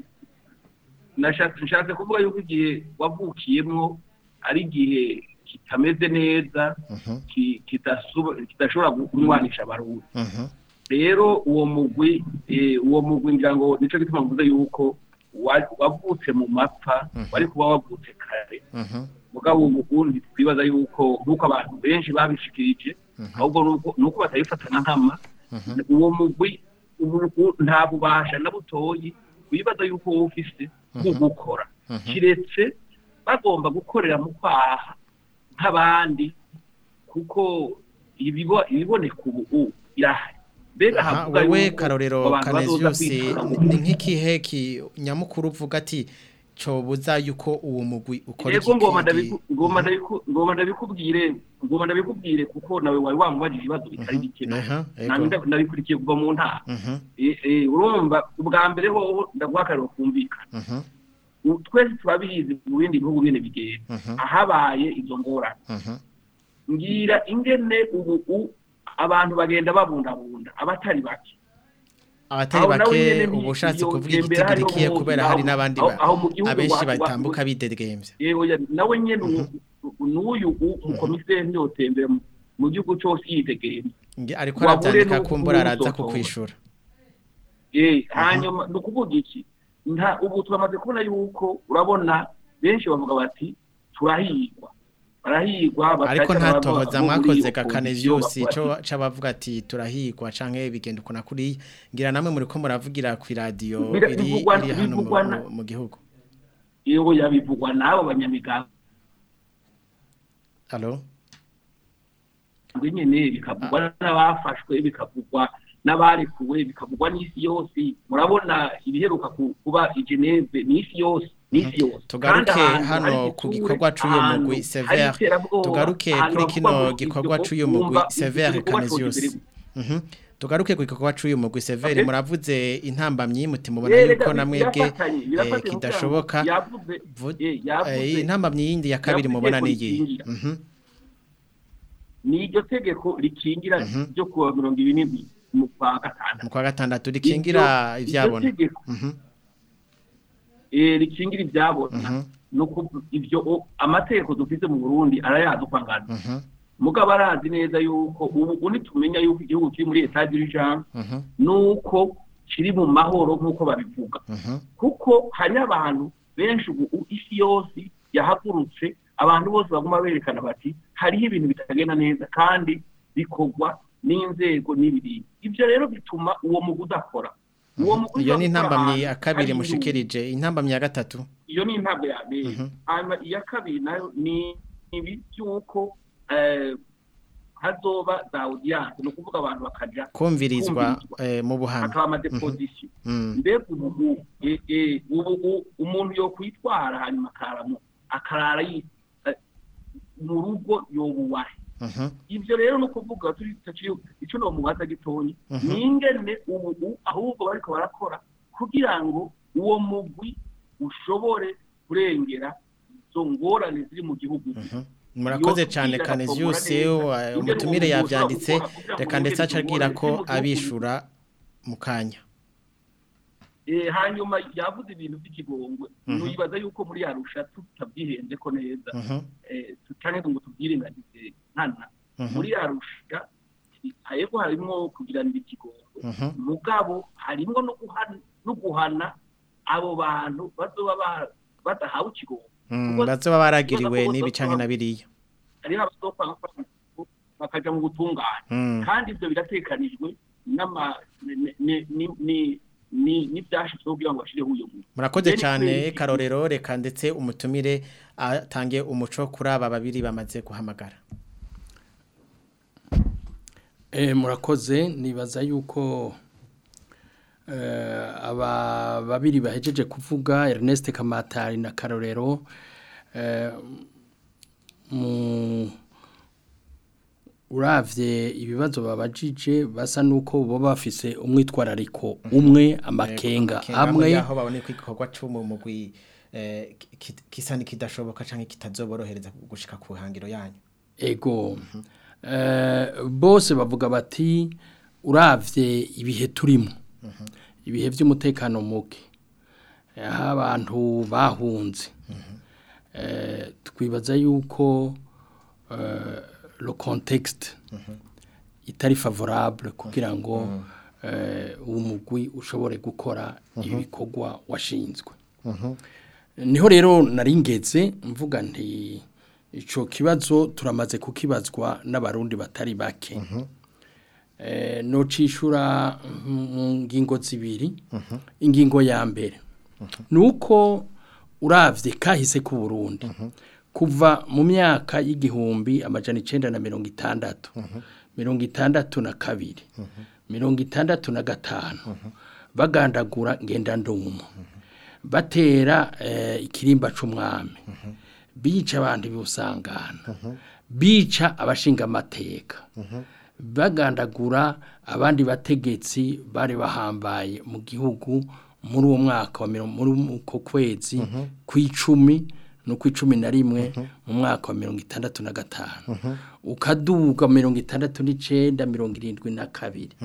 nashatse nshatse kuvuga yuko igihe wavukiyemo ari igihe kitameze neza Mhm, ki- kitasuba- kidashobora kunywanisha abarundi mhm, rero uwo mugwi eh, uwo mugwi ngira ngo nico gituma mvuze yuko wa- wavutse mu mapfa Mhm. wari kuba wavutse kare mhm, mugabo ubundi twibaza yuko nk'uko abantu benshi babishikirije Mhm. ahubwo nuko- nuko batabifatana nkama mhm, uwo mugwi ubu- u- nta bubasha na butoyi wibaza yuko wowe ufise bwo gukora mhm. kiretse bagomba gukorera mu kwaha nk'abandi kuko ibibo- ibiboneka ubu irahari mbega Aha, havuga wewe yuko karorero abantu bazoza Canesius kwitura mu- ni nk'ikihe ki nyamukuru uvuga ati cobuza yuko uwo mugwi ukora Yego ngoma iki- ndabiku- ngoma ndabiku- ngoma ndabikubwire ngoma ndabikubwire kuko nawe wari wamubajije ibibazo bitari bike Aha, yego. nanjye nda- ndabikurikiye kuva mu ntara Mhm, Eh, eh, urumva ubwa mbere hoho ndaguha akarero kumvikana mhm, U- twese turabizi mu bindi bihugu bine bigenda mhm, ahabaye izo ngorane mhm, ngira ingene ubu u- abantu bagenda babundabunda abatari bake abatari Aho nawe bake nyene ni- uba ushatse iyo kuvuga tembera hariho igitigirikiye umuntu, kubera aho- hari n'abandi aho- ba- aho mu gihugu abenshi wa- wa- batambuka bidegemvya yewe ya- nawe nyene uyu- n'uyu u- umukomiseri ntiyotembera mu- mu gihugu cyose yitegeye Nge- ariko Wahure aravyandika n'ubu kumbura araza uzotora. kukwishura Eh, hanyuma ni ukuvuga iki nta ubu turamaze kubona yuko urabona benshi bavuga bati turahigwa barahigwa ariko bakaca nta bava tohoza muri mwakoze iyo ga opposition Canesius bavuga ico ati, c'abavuga ati turahigwa canke bigenda ukuna kuri ngira namwe muri ko muravugira ku radio Bira- iri bivugwa- iri hano mu- bivugwa na- mu- mu gihugu yewe yabivugwa n'abo banyamigambi allo nyine bikavugwa n'abafashwe bikavugwa n'abarekuwe bikavugwa n'isi yose murabona ibiheruka ku- kuba i Geneve n'isi yose n'isi yose tugaruke Kandi ahantu hano hari ku igitsure, gikorwa c'uyu ahantu mugwi hari Sever iterabwoba, tugaruke ahantu kuri bavuga kino ngo gikorwa ibyo c'uyu mugwi wumva Sever igikorwa Canesius cyose Mhm. tugaruke ku gikorwa c'uyu mugwi Sever Okay. muravuze intambamyi muti mubona Rero yuko reka namwebwe birafatanye, eh, birafatanye kugira ngo kidashoboka yavuze Vu- eh, yavuze eh, intambamyi yindi ya kabiri yavuze mubona ko niyi rikingira. Mhm. ni iryo tegeko rikingira Mhm. ryo kuwa mirongo ibiri n'indwi mu kwa gatandatu mu kwa gatandatu rikingira Iryo- ivyabona iryo tegeko Mhm. eh, rikingira ibyabona Mhm. no kuvu- ibyo o- amategeko dufite mu Burundi arayazi uko angana Mhm. mugabo arazi neza yuko ubu ubu tumenya yuko igihugu kiri muri etat d'urgence Mhm. nuko kiri mu mahoro nk'uko babivuga Mhm. kuko hari abantu benshi ubu u- isi yose yahagurutse abantu bose baguma berekana bati hariho ibintu bitagenda neza kandi bikorwa n'inzego n'ibiribwa ibyo rero bituma uwo mugwi udakora uwo mugwi iyo ni udakora intambamyi ahantu ya kabiri hari mushikirije intambamyi ya gatatu iyo ni intabwe ya mbere hanyuma iya kabiri nayo ni ibi by'uko eh, hazoba za audience ni ukuvuga abantu bakaja kumvirizwa kumvirizwa. eh, mu buhanga hakaba amadepozisiyo Mm. mbega ubu eh, eh, ubu u- umuntu yo kwitwara hanyuma akaramo akarara yi- eh, mu rugo yobuwahe Mhm. ibyo rero ni ukuvuga turi turi- icyo ni umubaza gitonyi ni ingene ubu ahubwo bariko barakora kugira ngo uwo mugwi ushobore kurengera izo ngorane ziri mu gihugu murakoze Iyo cyane tubwira Canisius agakomora neza, eh, ingene umutumire uwo mugwi yavyanditse ushobora gukora kugira ngo reka ndetse wongere acabwira izo ko ngorane ziri mu gihugu. abishura mu kanya Eh, hanyuma yavuze ibintu by'ikigongwe Mhm. nuyibaza yuko muri yarusha tutabyihenze ko neza Mhm. eh, tutane ngo tubyirengagize nkana Mhm. muri yarusha hariho harimo kugiranira ikigongwe Mhm. mugabo harimo no guhana no guhana abo bantu bazoba ba- badahawe ikigongwe Mm, Kuko- bazoba baragiriwe kuko n'ibi bazoba- canke na biriya hariho abazopanga bakaja mu gutungana Mm. kandi ibyo biratekanijwe n'ama ni- ni- ni- ni- ni- n'ibyashizweho kugira ngo bashireho uyo muntu murakoze Rero cyane kubera iki- karorero reka ndetse umutumire atange umuco kuri aba babiri bamaze guhamagara Eh, murakoze nibaza yuko eh, aba babiri bahejeje kuvuga Ernest Kamatari na Karorero eh, mu uravye ibibazo babajije basa nuko bo bafise umwitwarariko umwe amakenga amwe yaho babone ko igikorwa cy'umu mugwi eh, ki- kisa n'ikidashoboka canke kitazoborohereza gushika ku hangiro yanyu ego Eh, bose bavuga bati uravye ibihe turimo ibihe by'umutekano muke aho abantu bahunze Eh, twibaza yuko eh, le contexte itari favorable kugira ngo eh, uwo mugwi ushobore gukora ibikorwa washinzwe niho rero naringeze mvuga nti ico kibazo turamaze kukibazwa n'abarundi batari bake eh no cishura mu ngingo zibiri ingingo ya mbere nuko uravye kahise ku Burundi kuva mu myaka y'igihumbi amajana 960 mirongo itandatu na kabiri mirongo itandatu na gatanu bagandagura ngenda ndumu batera eh, ikirimba c'umwami bica abantu b'usangana bica abashinga amateka bagandagura abandi bategetsi bari bahambaye mu gihugu muri uwo mwaka wa mirongo muri uko kwezi kw'icumi no kw'icumi na rimwe mu mwaka wa mirongo itandatu na gatanu ukaduga mirongo itandatu n'icenda mirongo irindwi na kabiri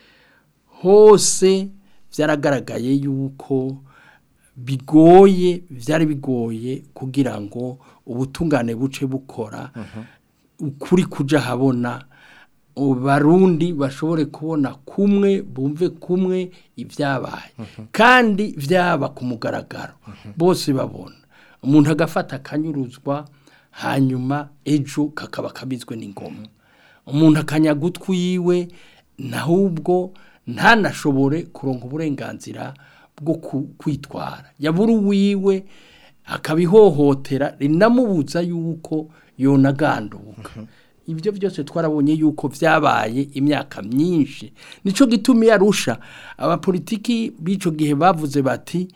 hose byaragaragaye yuko bigoye byari bigoye kugira ngo ubutungane buce bukora ukuri kuja habona barundi bashobore kubona kumwe bumve kumwe ibyabaye kandi byaba ku mugaragaro bose babona umuntu agafata akanyuruzwa hanyuma ejo kakaba kabizwe n'ingoma umuntu akanyaga utwiwe nahubwo ntanashobore kuronka uburenganzira bwo ku- kwitwara yabura uwiwe akabihohotera rinamubuza yuko yonaganduka ibyo byose twarabonye yuko byabaye imyaka myinshi nico gituma iyo arusha abapolitiki b'ico gihe bavuze bati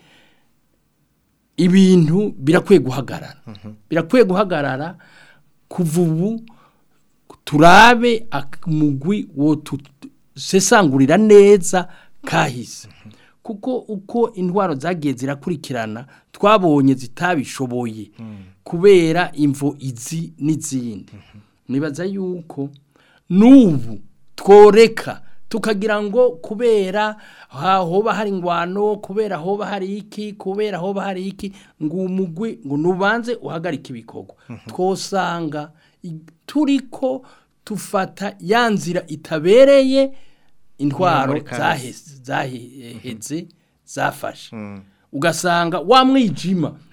ibintu birakwiye guhagarara birakwiye guhagarara kuva ubu turabe umugwi wo sesangurira neza kahise kuko uko intwaro zagiye zirakurikirana twabonye zitabishoboye kubera imvo izi n'izindi nibaza yuko n'ubu tworeka tukagira ngo kubera hoba hari ingwano kubera hoba hari iki kubera hoba hari iki ngo umugwi ngo nubanze uhagarike ibikorwa twosanga turiko tufata ya nzira itabereye intwaro Muri kahise. zaheze zaheze zafashe ugasanga wa mwijima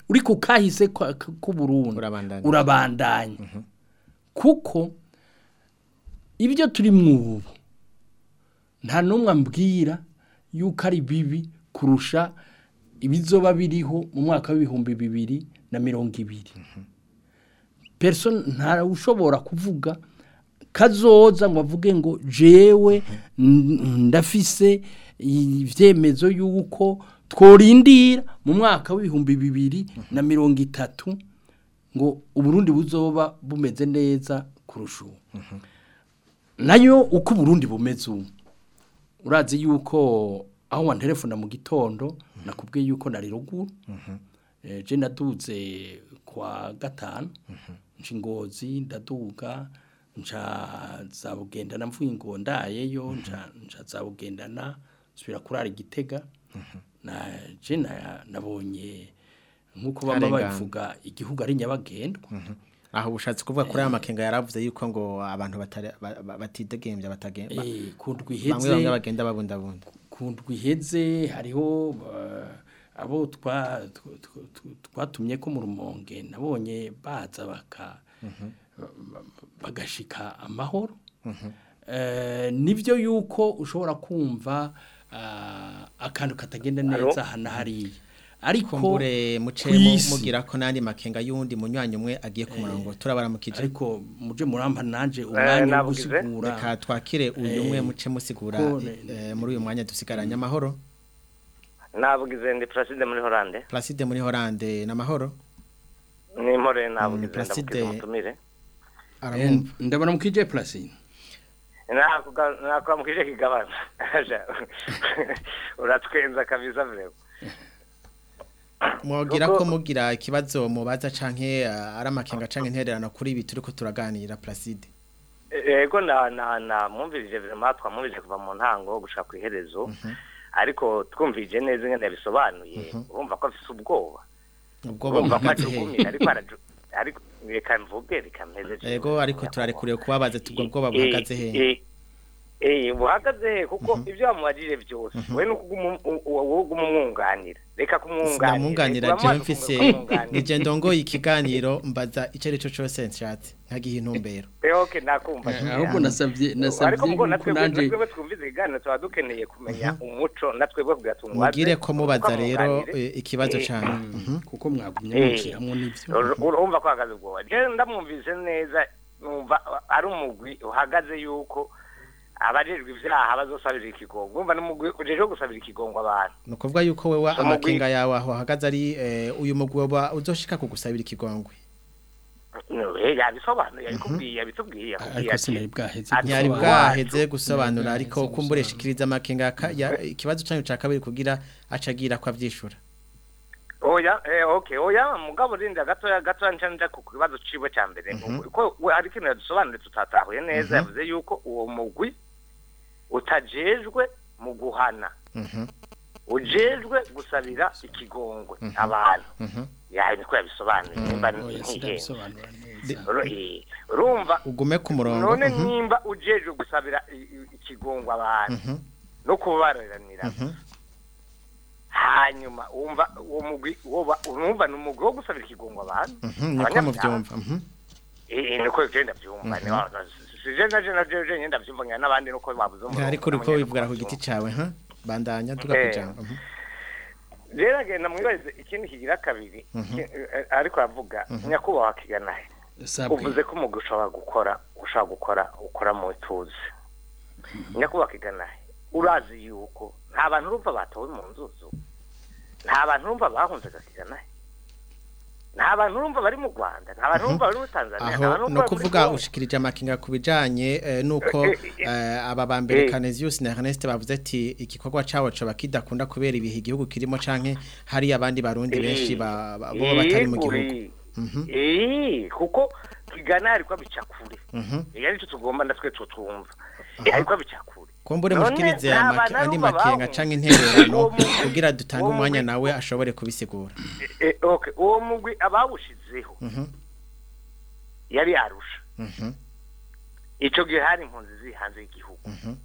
uri ku kahise kwa- k- k'uburundi Urabandanya. urabandanya kuko ibyo turi mwubu nta n'umwe ambwira yuko ari bibi kurusha ibizoba biriho mu mwaka w'ibihumbi bibiri na mirongo ibiri person nta ushobora kuvuga kazoza ngo avuge ngo jewe n- ndafise ivyemezo yuko tworindira mu mwaka w'ibihumbi bibiri na mirongo itatu ngo uburundi buzoba bumeze neza kurusha ubu nayo uko uburundi bumeze ubu urazi yuko aho wanterefona mu gitondo nakubwiye yuko nari ruguru Eh, je naduze kwa gatanu nca ingozi ndaduga nca zabugendana mvuye ngo ndayeyo nca nca zabugendana nsubira kurara igitega na je na- nabonye nkuko bamba Arengana. babivuga igihugu ari nyabagendwa aho ubushatse kuvuga kuri aya makenga yaravuze yuko ngo abantu batari- ba- ba- batidegembya batagenda eh kundwi bamwe bamwe iheze bagenda babundabunda kundwi iheze hariho uh, abo twa tw- tw- tw- twatumye ko mu rumonge nabonye baza baka ba- bagashika amahoro Eh, nibyo yuko ushobora kumva ah, akantu katagenda neza hana hariya ariko kumbure muce kw'isi- mugira ko nandi makenga yundi munywanyi umwe agiye ku murongo turabaramukije ariko muje murampa nanje umwanya wo nabugize. gusigura reka twakire uyu umwe muce musigura ko- eh, muri uyu mwanya dusigaranye amahoro nabugize ndi Placide muri Hollande Placide muri Hollande n'amahoro ni mpore nabugize Placide- ndabugize umutumire Eh, aramwumva ndabona mukije Placine nakwamukije kigabana uratwenza kabisa vreo mwogira Nuko- ko mugira ikibazo mubaza canke eh, ari amakenga canke intererano kuri ibi turiko turaganira Placide yego na na na mwumvirije vraiment twamwumvirije kuva mu ntango gushaka ku iherezo ariko twumvirije neza ingene yabisobanuye urumva ko afise ubwoba ubwoba urumva ko buhagaze ajugumiye he ariko araju ariko reka mvuge reka mpeze jewe. yego ariko turarekuriye kubabaza tubwo bwoba buhagaze he Eh, eh, eh, buhagaze he kuko ibyo wamubajije byose we no kuguma wowe uguma umwunganira reka kumwunganira sinamwunganira Uramubaza jewe mfise kumwunganira. nije ndongoye ikiganiro mbaza ico ari cyo cose nshatse nkagiha intumbero Eh, okay nakumva Eh, ahubwo nasabye ariko nasabye mugo yuko natwe nanje natwe twumvize ikiganiro tuba dukeneye kumenya umuco natwe bwo kugira tumubaze mugire ko mubaza uko rero amwunganire. eh, ikibazo Eh, cane Mhm. kuko mwagumye Eh, muciramwo n'ivyo ur- urumva ko hagaze ubwoba je ndamwumvise neza numva ari umugwi uhagaze yuko abajejwe ivyaha bazosabira ikigongo urumva n'umugwi ujejwe gusabira ikigongo abantu ni ukuvuga yuko wewe Umugwi- amakenga yawe aho ahagaze ari eh, uyu mugwi woba uzoshika kugusabira ikigongwe No, eh, yabisobanuye yabikubwiye yabitubwiye yakubwiye ariko ati sinari bwaheze ati- ntiyari gusobanura. bwaheze gusobanura ariko kumbure shikiriza amakenga ka- ya- ikibazo cyanyu ca kabiri kugira acagira ko avyishura oya eh, okay oya mugabo rinda gatoya gatoya nca nja ku kibazo ciwe ca mbere ko we ari kintu yadusobanuriye tutatahuye neza yavuze yuko uwo mugwi utajejwe mu guhana Mhm, ujejwe gusabira ikigongwe abantu mhm. yawe niko yabisobanuye nimba oya ntihenze sindabisobanura neza Uru- eh, urumva ugume ku murongo none mhm, nimba ujejwe gusabira i- i- ikigongwe abantu mhm, no kubararanira mhm. hanyuma wumva uwo mugwi woba urumva ni umugwi wo gusabira ikigongwe abantu Mhm, niko Abanyabyaha. muvyumva mhm. Eh, niko je ndavyumva ni wa- sije naje naje je nyenda vyumva ngana nabandi nuko babuze umurongo ariko uriko wivugara ku giti cawe ha bandanya duga Eh. kujambo mhm. rero agenda mwibarize ikindi kigira kabiri ki- eh, ariko aravuga nyakubahwa kiganahe sabwe uvuze ko umugwi ushobora gukora ushobora gukora ukora mu tuzi nyakubahwa kiganahe urazi yuko nta bantu urumva batowe mu nzuzu nta bantu urumva bahunze gakiganahe nta bantu urumva bari mu rwanda nta bantu urumva bari muri tanzania nta bantu aho urumva no bari muri kuvuga Congo. ushikirije amakenga ku bijanye eh, nuko Eh, eh, eh, aba bambere eh. Canesius na Ernest bavuze ati igikorwa cawo coba kidakunda kubera ibihe igihugu kirimo canke hari abandi barundi benshi ba- ba- bo batari mu gihugu Yego, Mhm. eh kuko kigana ariko abica kure Mhm. iyo aricyo tugomba natwe tutwumva ariko abica kure kumbure None mushikirize nta amake- bantu andi arumva makenga bahunze. canke intererano Uwo mugwi- kugira dutange uwo umwanya mugwi- nawe ashobore kubisigura Eh, okay uwo mugwi abawushizeho Mhm, yari arusha mhm, ico gihe hari impunzi ziri hanze y'igihugu mhm,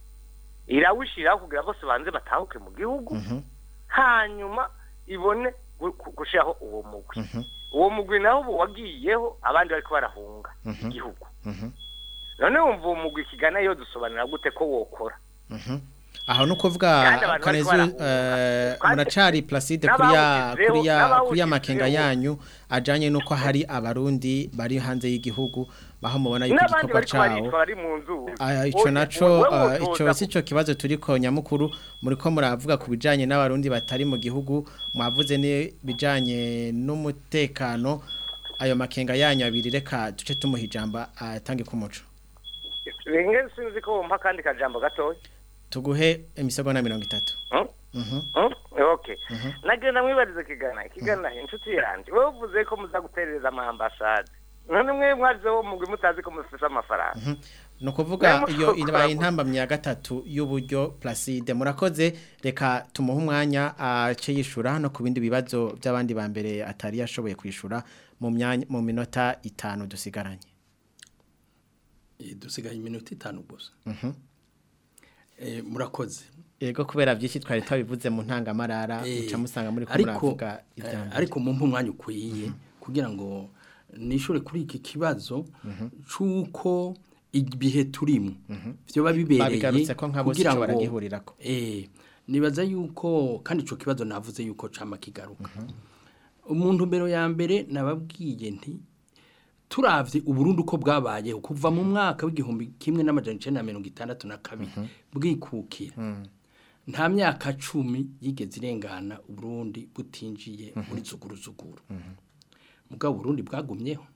irawushiraho kugira bose banze batahuke mu gihugu mhm, hanyuma ibone gu- gu- gushiraho uwo mugwi uwo mugwi naho ubu wagiyeho abandi bariko barahunga igihugu none wumva uwo mugwi kigana yo dusobanura gute ko wokora aho no kuvuga Kandi abantu kanezu bariko eh, Kandi- muracari Placide kuri ya n'abawushyizeho- kuri ya n'abawushyizeho. kuri ya makenga yanyu ajanye nuko hari abarundi bari hanze y'igihugu baho mubona yuko n'abandi igikorwa bariko baricwa cawo bari mu nzu Ah, ico Wowe- naco wowe ah, wotoza ico sico kibazo turiko nyamukuru muriko muravuga ku bijanye n'abarundi batari mu gihugu mwavuze ni bijanye n'umutekano ayo makenga yanyu abiri reka duce tumuha ijambo atange ku muco ringe sinzi ko wumva kandi kajambo gatoya tuguhe imisegonda mirongo itatu Hmm? Mhm. Hmm? okay nagenda mwibarize kigana kigana inshuti yanjye wowe uvuze ko muza guterereza ama ambasade none mwe mwaje wo mugwi mutazi ko mufise amafaranga ni ukuvuga Mwe iyo mushobora ibaye kuvuga. intambamyi ya gatatu y'uburyo Placide murakoze reka tumuhe umwanya ace yishura no ku bindi bibazo by'abandi ba mbere atari yashoboye kwishura mu myanya mu minota itanu dusigaranye Eh, dusigaye iminota itanu gusa Eh, murakoze yego kubera byinshi twari twabivuze mu ntangamarara Eh, muca musanga muri ko ariko muravuga eh, ibyambere ariko mumpe umwanya ukwiye kugira ngo nishure kuri iki kibazo c'uko ibihe turimo vyoba bibereye babigarutse ko nka bose kugira ico ngo baragihurirako eh nibaza yuko kandi ico kibazo navuze yuko cama kigaruka umuntu mbero ya mbere nababwiye nti turavye uburundi uko bwabayeho kuva mu mwaka w'igihumbi kimwe n'amajana icenda na mirongo itandatu na kabiri bwikukira nta myaka cumi yigeze irengana uburundi butinjiye muri zuguruzuguru mugabo uburundi bwagumyeho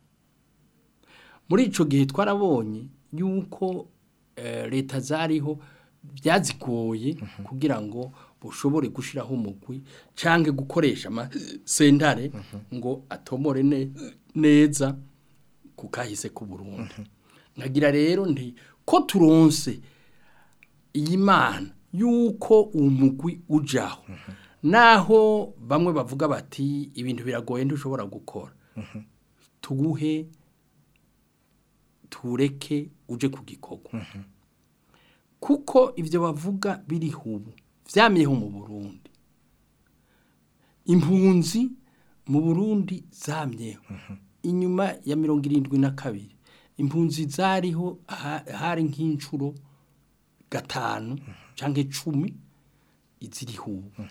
muri ico gihe twarabonye yuko eh, leta zariho byazigoye kugira ngo bushobore gushiraho umugwi canke gukoresha amasentare ngo atomore ne, neza ku kahise ku Burundi nkagira rero nti ko turonse iyi mana yuko umugwi ujaho naho bamwe bavuga bati ibintu biragoye ntushobora gukora tuguhe tureke uje ku gikorwa kuko ibyo bavuga biriho ubu byamyeho mu burundi impunzi mu burundi zamyeho inyuma ya mirongo irindwi na kabiri impunzi zariho ha- hari nk'inshuro gatanu cyangwa icumi iziriho ubu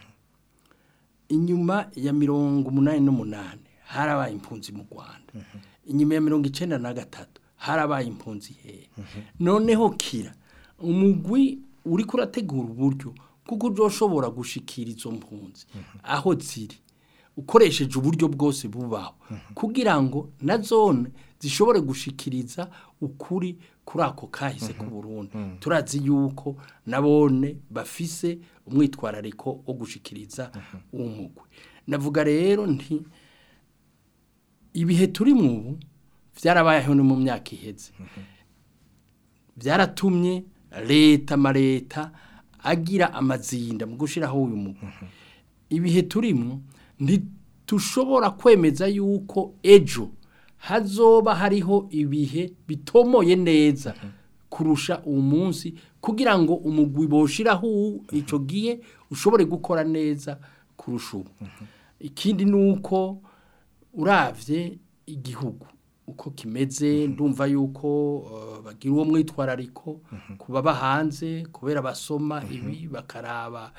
inyuma ya mirongo umunani n'umunani harabaye impunzi mu rwanda inyuma ya mirongo icyenda na gatatu harabaye impunzi hehe noneho kira umugwi uri kurategura uburyo kuko uzoshobora gushikira izo mpunzi aho ziri ukoresheje uburyo bwose bubaho kugira ngo na zone zishobore gushikiriza ukuri kuri ako kahise ku Burundi turazi yuko nabone bafise umwitwarariko wo gushikiriza uwo mugwi navuga rero nti ibihe turi mu ubu byarabayeho no mu myaka iheze byaratumye leta amaleta agira amazinda mu gushyiraho uyu mugwi ibihe turimo ntitushobora kwemeza yuko ejo hazoba hariho ibihe bitomoye neza kurusha uwo munsi kugira ngo umugwi boshiraho icyo gihe ushobore gukora neza kurusha ubu ikindi ni uko uravye igihugu uko kimeze ndumva yuko uh, bagira uwo mwitwarariko kuba hanze kubera basoma ibi bakaraba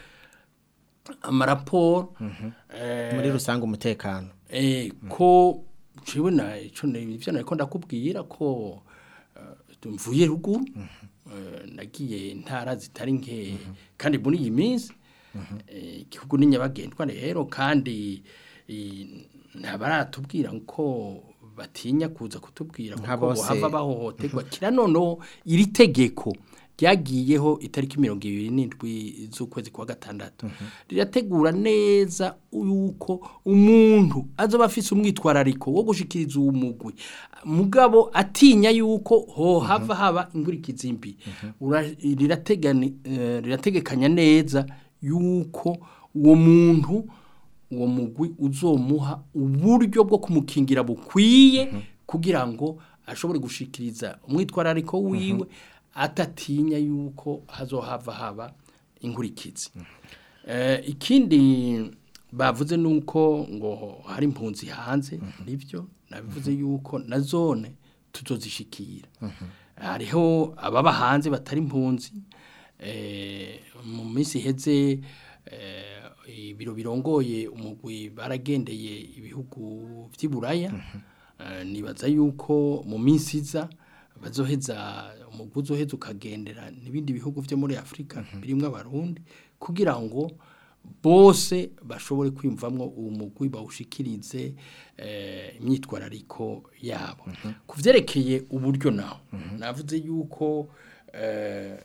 amaraporo eh, muri rusange umutekano eh, ko jewe na ico ivyo nariko ndakubwira ko uh, mvuye ruguru eh, nagiye intara zitari nke kandi muri iyi minsi eh, igihugu ni nyabagendwa rero kandi eh, ntabaratubwira ko batinya kuza kutubwira Nka kuko bose. bohava bahohoterwa kira noneho iri tegeko ryagiyeho itariki mirongo ibiri n'indwi z'ukwezi kwa gatandatu rirategura neza yuko umuntu azoba afise umwitwarariko wo gushikiriza uwo mugwi mugabo atinya yuko hohava haba ingurikizi mbi Ura- rirategani- eh, rirategekanya neza yuko uwo muntu uwo mugwi uzomuha uburyo bwo kumukingira bukwiye kugira ngo ashobore gushikiriza umwitwarariko wiwe atatinya yuko hazohava haba inkurikizi Eh, ikindi bavuze nuko ngo hari impunzi hanze nibyo nabivuze yuko na zone tuzozishikira hariho ababa hanze batari impunzi eh, mu minsi iheze eh, ibiro birongoye umugwi baragendeye ibihugu vy'iburaya Eh, nibaza yuko mu minsi iza bazoheza umugwi uzoheza ukagendera n'ibindi bihugu vyo muri Afrika birimwo abarundi kugira ngo bose bashobore kwiyumvamwo uwo mugwi bawushikirize eh, imyitwarariko yabo ku vyerekeye uburyo naho navuze yuko eh,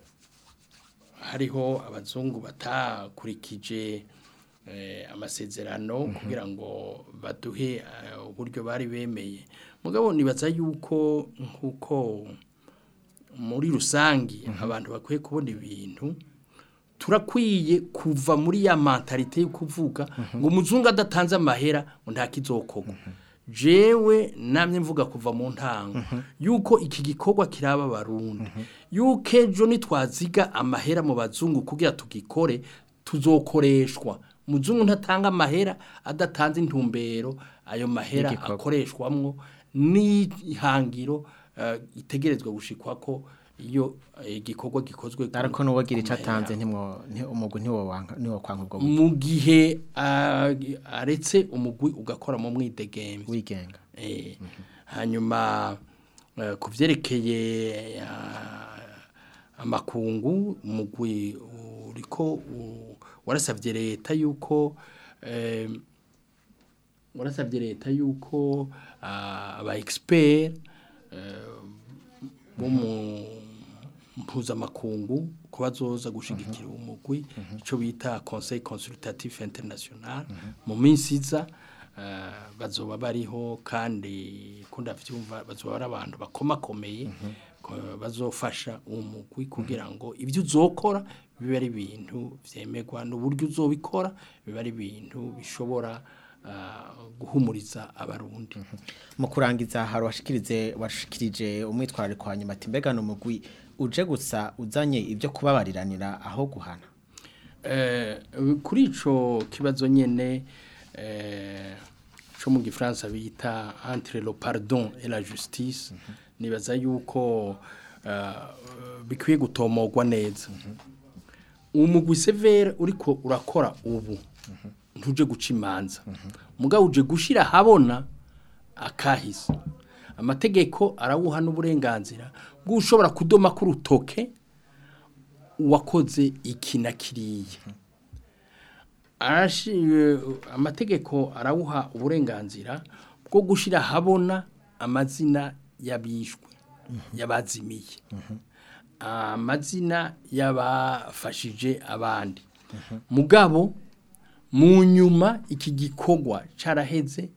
hariho abazungu batakurikije eh, amasezerano kugira ngo baduhe eh, uburyo bari bemeye mugabo nibaza yuko nkuko muri rusangi abantu bakwiye kubona ibintu turakwiye kuva muri ya mentalite yo kuvuga ngo umuzungu adatanze amahera ngo nta kizokorwa jewe namye mvuga kuva mu ntango yuko iki gikorwa kiraba abarundi yuko ejo nitwaziga amahera mu bazungu kugira tugikore tuzokoreshwa umuzungu ntatanga amahera adatanze intumbero ayo mahera Y'igikorwa. akoreshwamwo n'ihangiro eh, itegerezwa gushikwa ko iyo eh, igikorwa gikozwe ku- ariko n'uwagira ku icyo mahera. atanze ntimwo nti- umugwi ntiwo wanka niwo kwanka ubwo buryo mu gihe ah, aretse umugwi ugakora mu mwidegemvye wigenga Eh, hanyuma eh, ku vyerekeye ah, amakungu umugwi uriko u- warasavye leta yuko eh, warasavye leta yuko ah, aba expert eh, bo mu mpuzamakungu ko bazoza gushigikira umugwi ico bita conseil consultatif international mu minsi iza eh, bazoba bariho kandi kunda vyumva bazoba ari abantu bakomakomeye ko bazofasha umugwi kugira ngo ibyo uzokora bibe ari ibintu vyemerwa n'uburyo uzobikora bibe ari ibintu bishobora ah, guhumuriza abarundi mu kurangiza hari washikirize washikirije umwitwarariko wa nyuma ati mbega n'umugwi uje gusa uzanye ibyo kubabariranira aho guhana Eh, kuri ico kibazo nyene eh, co mu gifaransa bita entre le pardon et la justice nibaza yuko eh, bikwiye gutomogwa neza umugwi severe uriko urakora ubu ntuje guca imanza mugabo uje gushira habona akahise amategeko arawuha n'uburenganzira bw'ushobora kudoma ku rutoke uwakoze iki na kiriya Arashi- eh, amategeko arawuha uburenganzira bwo gushyira habona amazina y'abishwe y'abazimiye amazina y'abafashije abandi mugabo mu nyuma iki gikorwa caraheze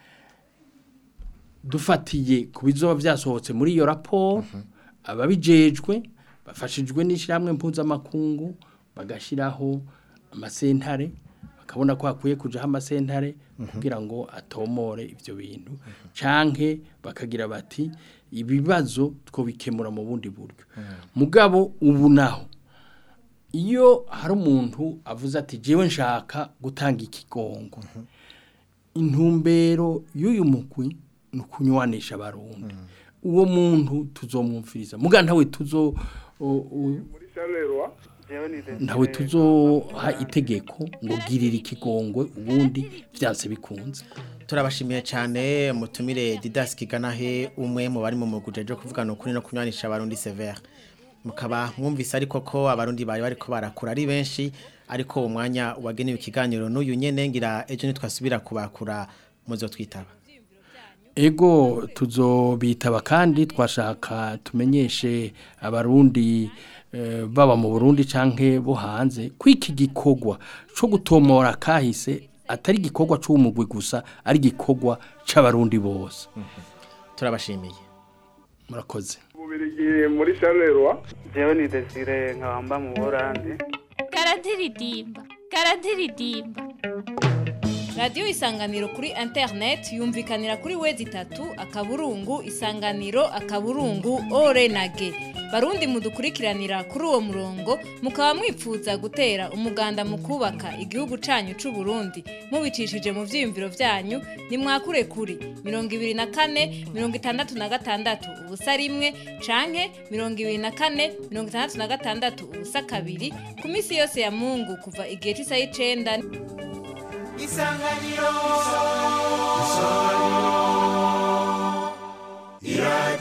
dufatiye ku bizoba byasohotse muri iyo raporo ababijejwe bafashijwe n'ishyirahamwe mpuzamakungu bagashyiraho amasentare bakabona ko hakwiye kujaho amasentare kugira ngo atomore ibyo bintu canke bakagira bati ibibazo twobikemura mu bundi buryo mugabo ubu naho iyo hari umuntu avuze ati jewe nshaka gutanga ikigongo intumbero y'uyu mugwi ni ukunywanisha abarundi uwo muntu tuzomwumviriza muga ntawe tuzo o- o- ntawe tuzoha itegeko ngo girira ikigongwe ubundi byanse bikunze turabashimiye cyane mutumire Didas Kiganahe umwe mu bari mu muguje jo kuvugana ukuri no kunywanisha abarundi severe mukaba mwumvise ariko ko abarundi bari bariko barakura ari benshi ariko umwanya wagenewe ikiganiro n'uyu nyene ngira ejo nitwasubira kubakura muzo twitaba ego tuzobitaba kandi twashaka tumenyeshe abarundi eh, baba mu Burundi canke bo hanze kwiki gikorwa co gutomora kahise atari gikorwa c'umugwi gusa ari gikorwa c'abarundi bose turabashimiye murakoze Bubirigi muri Charleroi jewe ni Desire nkabamba mu Burundi karadiridimba karadiridimba radiyo isanganiro kuri interineti yumvikanira kuri wezi itatu akaburungu isanganiro akaburungu ore na ge barundi mudukurikiranira kuri uwo murongo mukaba mwipfuza gutera umuganda mu kubaka igihugu canyu c'u Burundi mubicishije mu vyiyumviro vyanyu nimwakure kuri mirongo ibiri na kane mirongo itandatu na gatandatu ubusa rimwe canke mirongo ibiri na kane mirongo itandatu na gatandatu ubusa kabiri ku minsi yose ya mungu kuva igihe c'isaha y'icenda isanganiro isanganiro iradiyo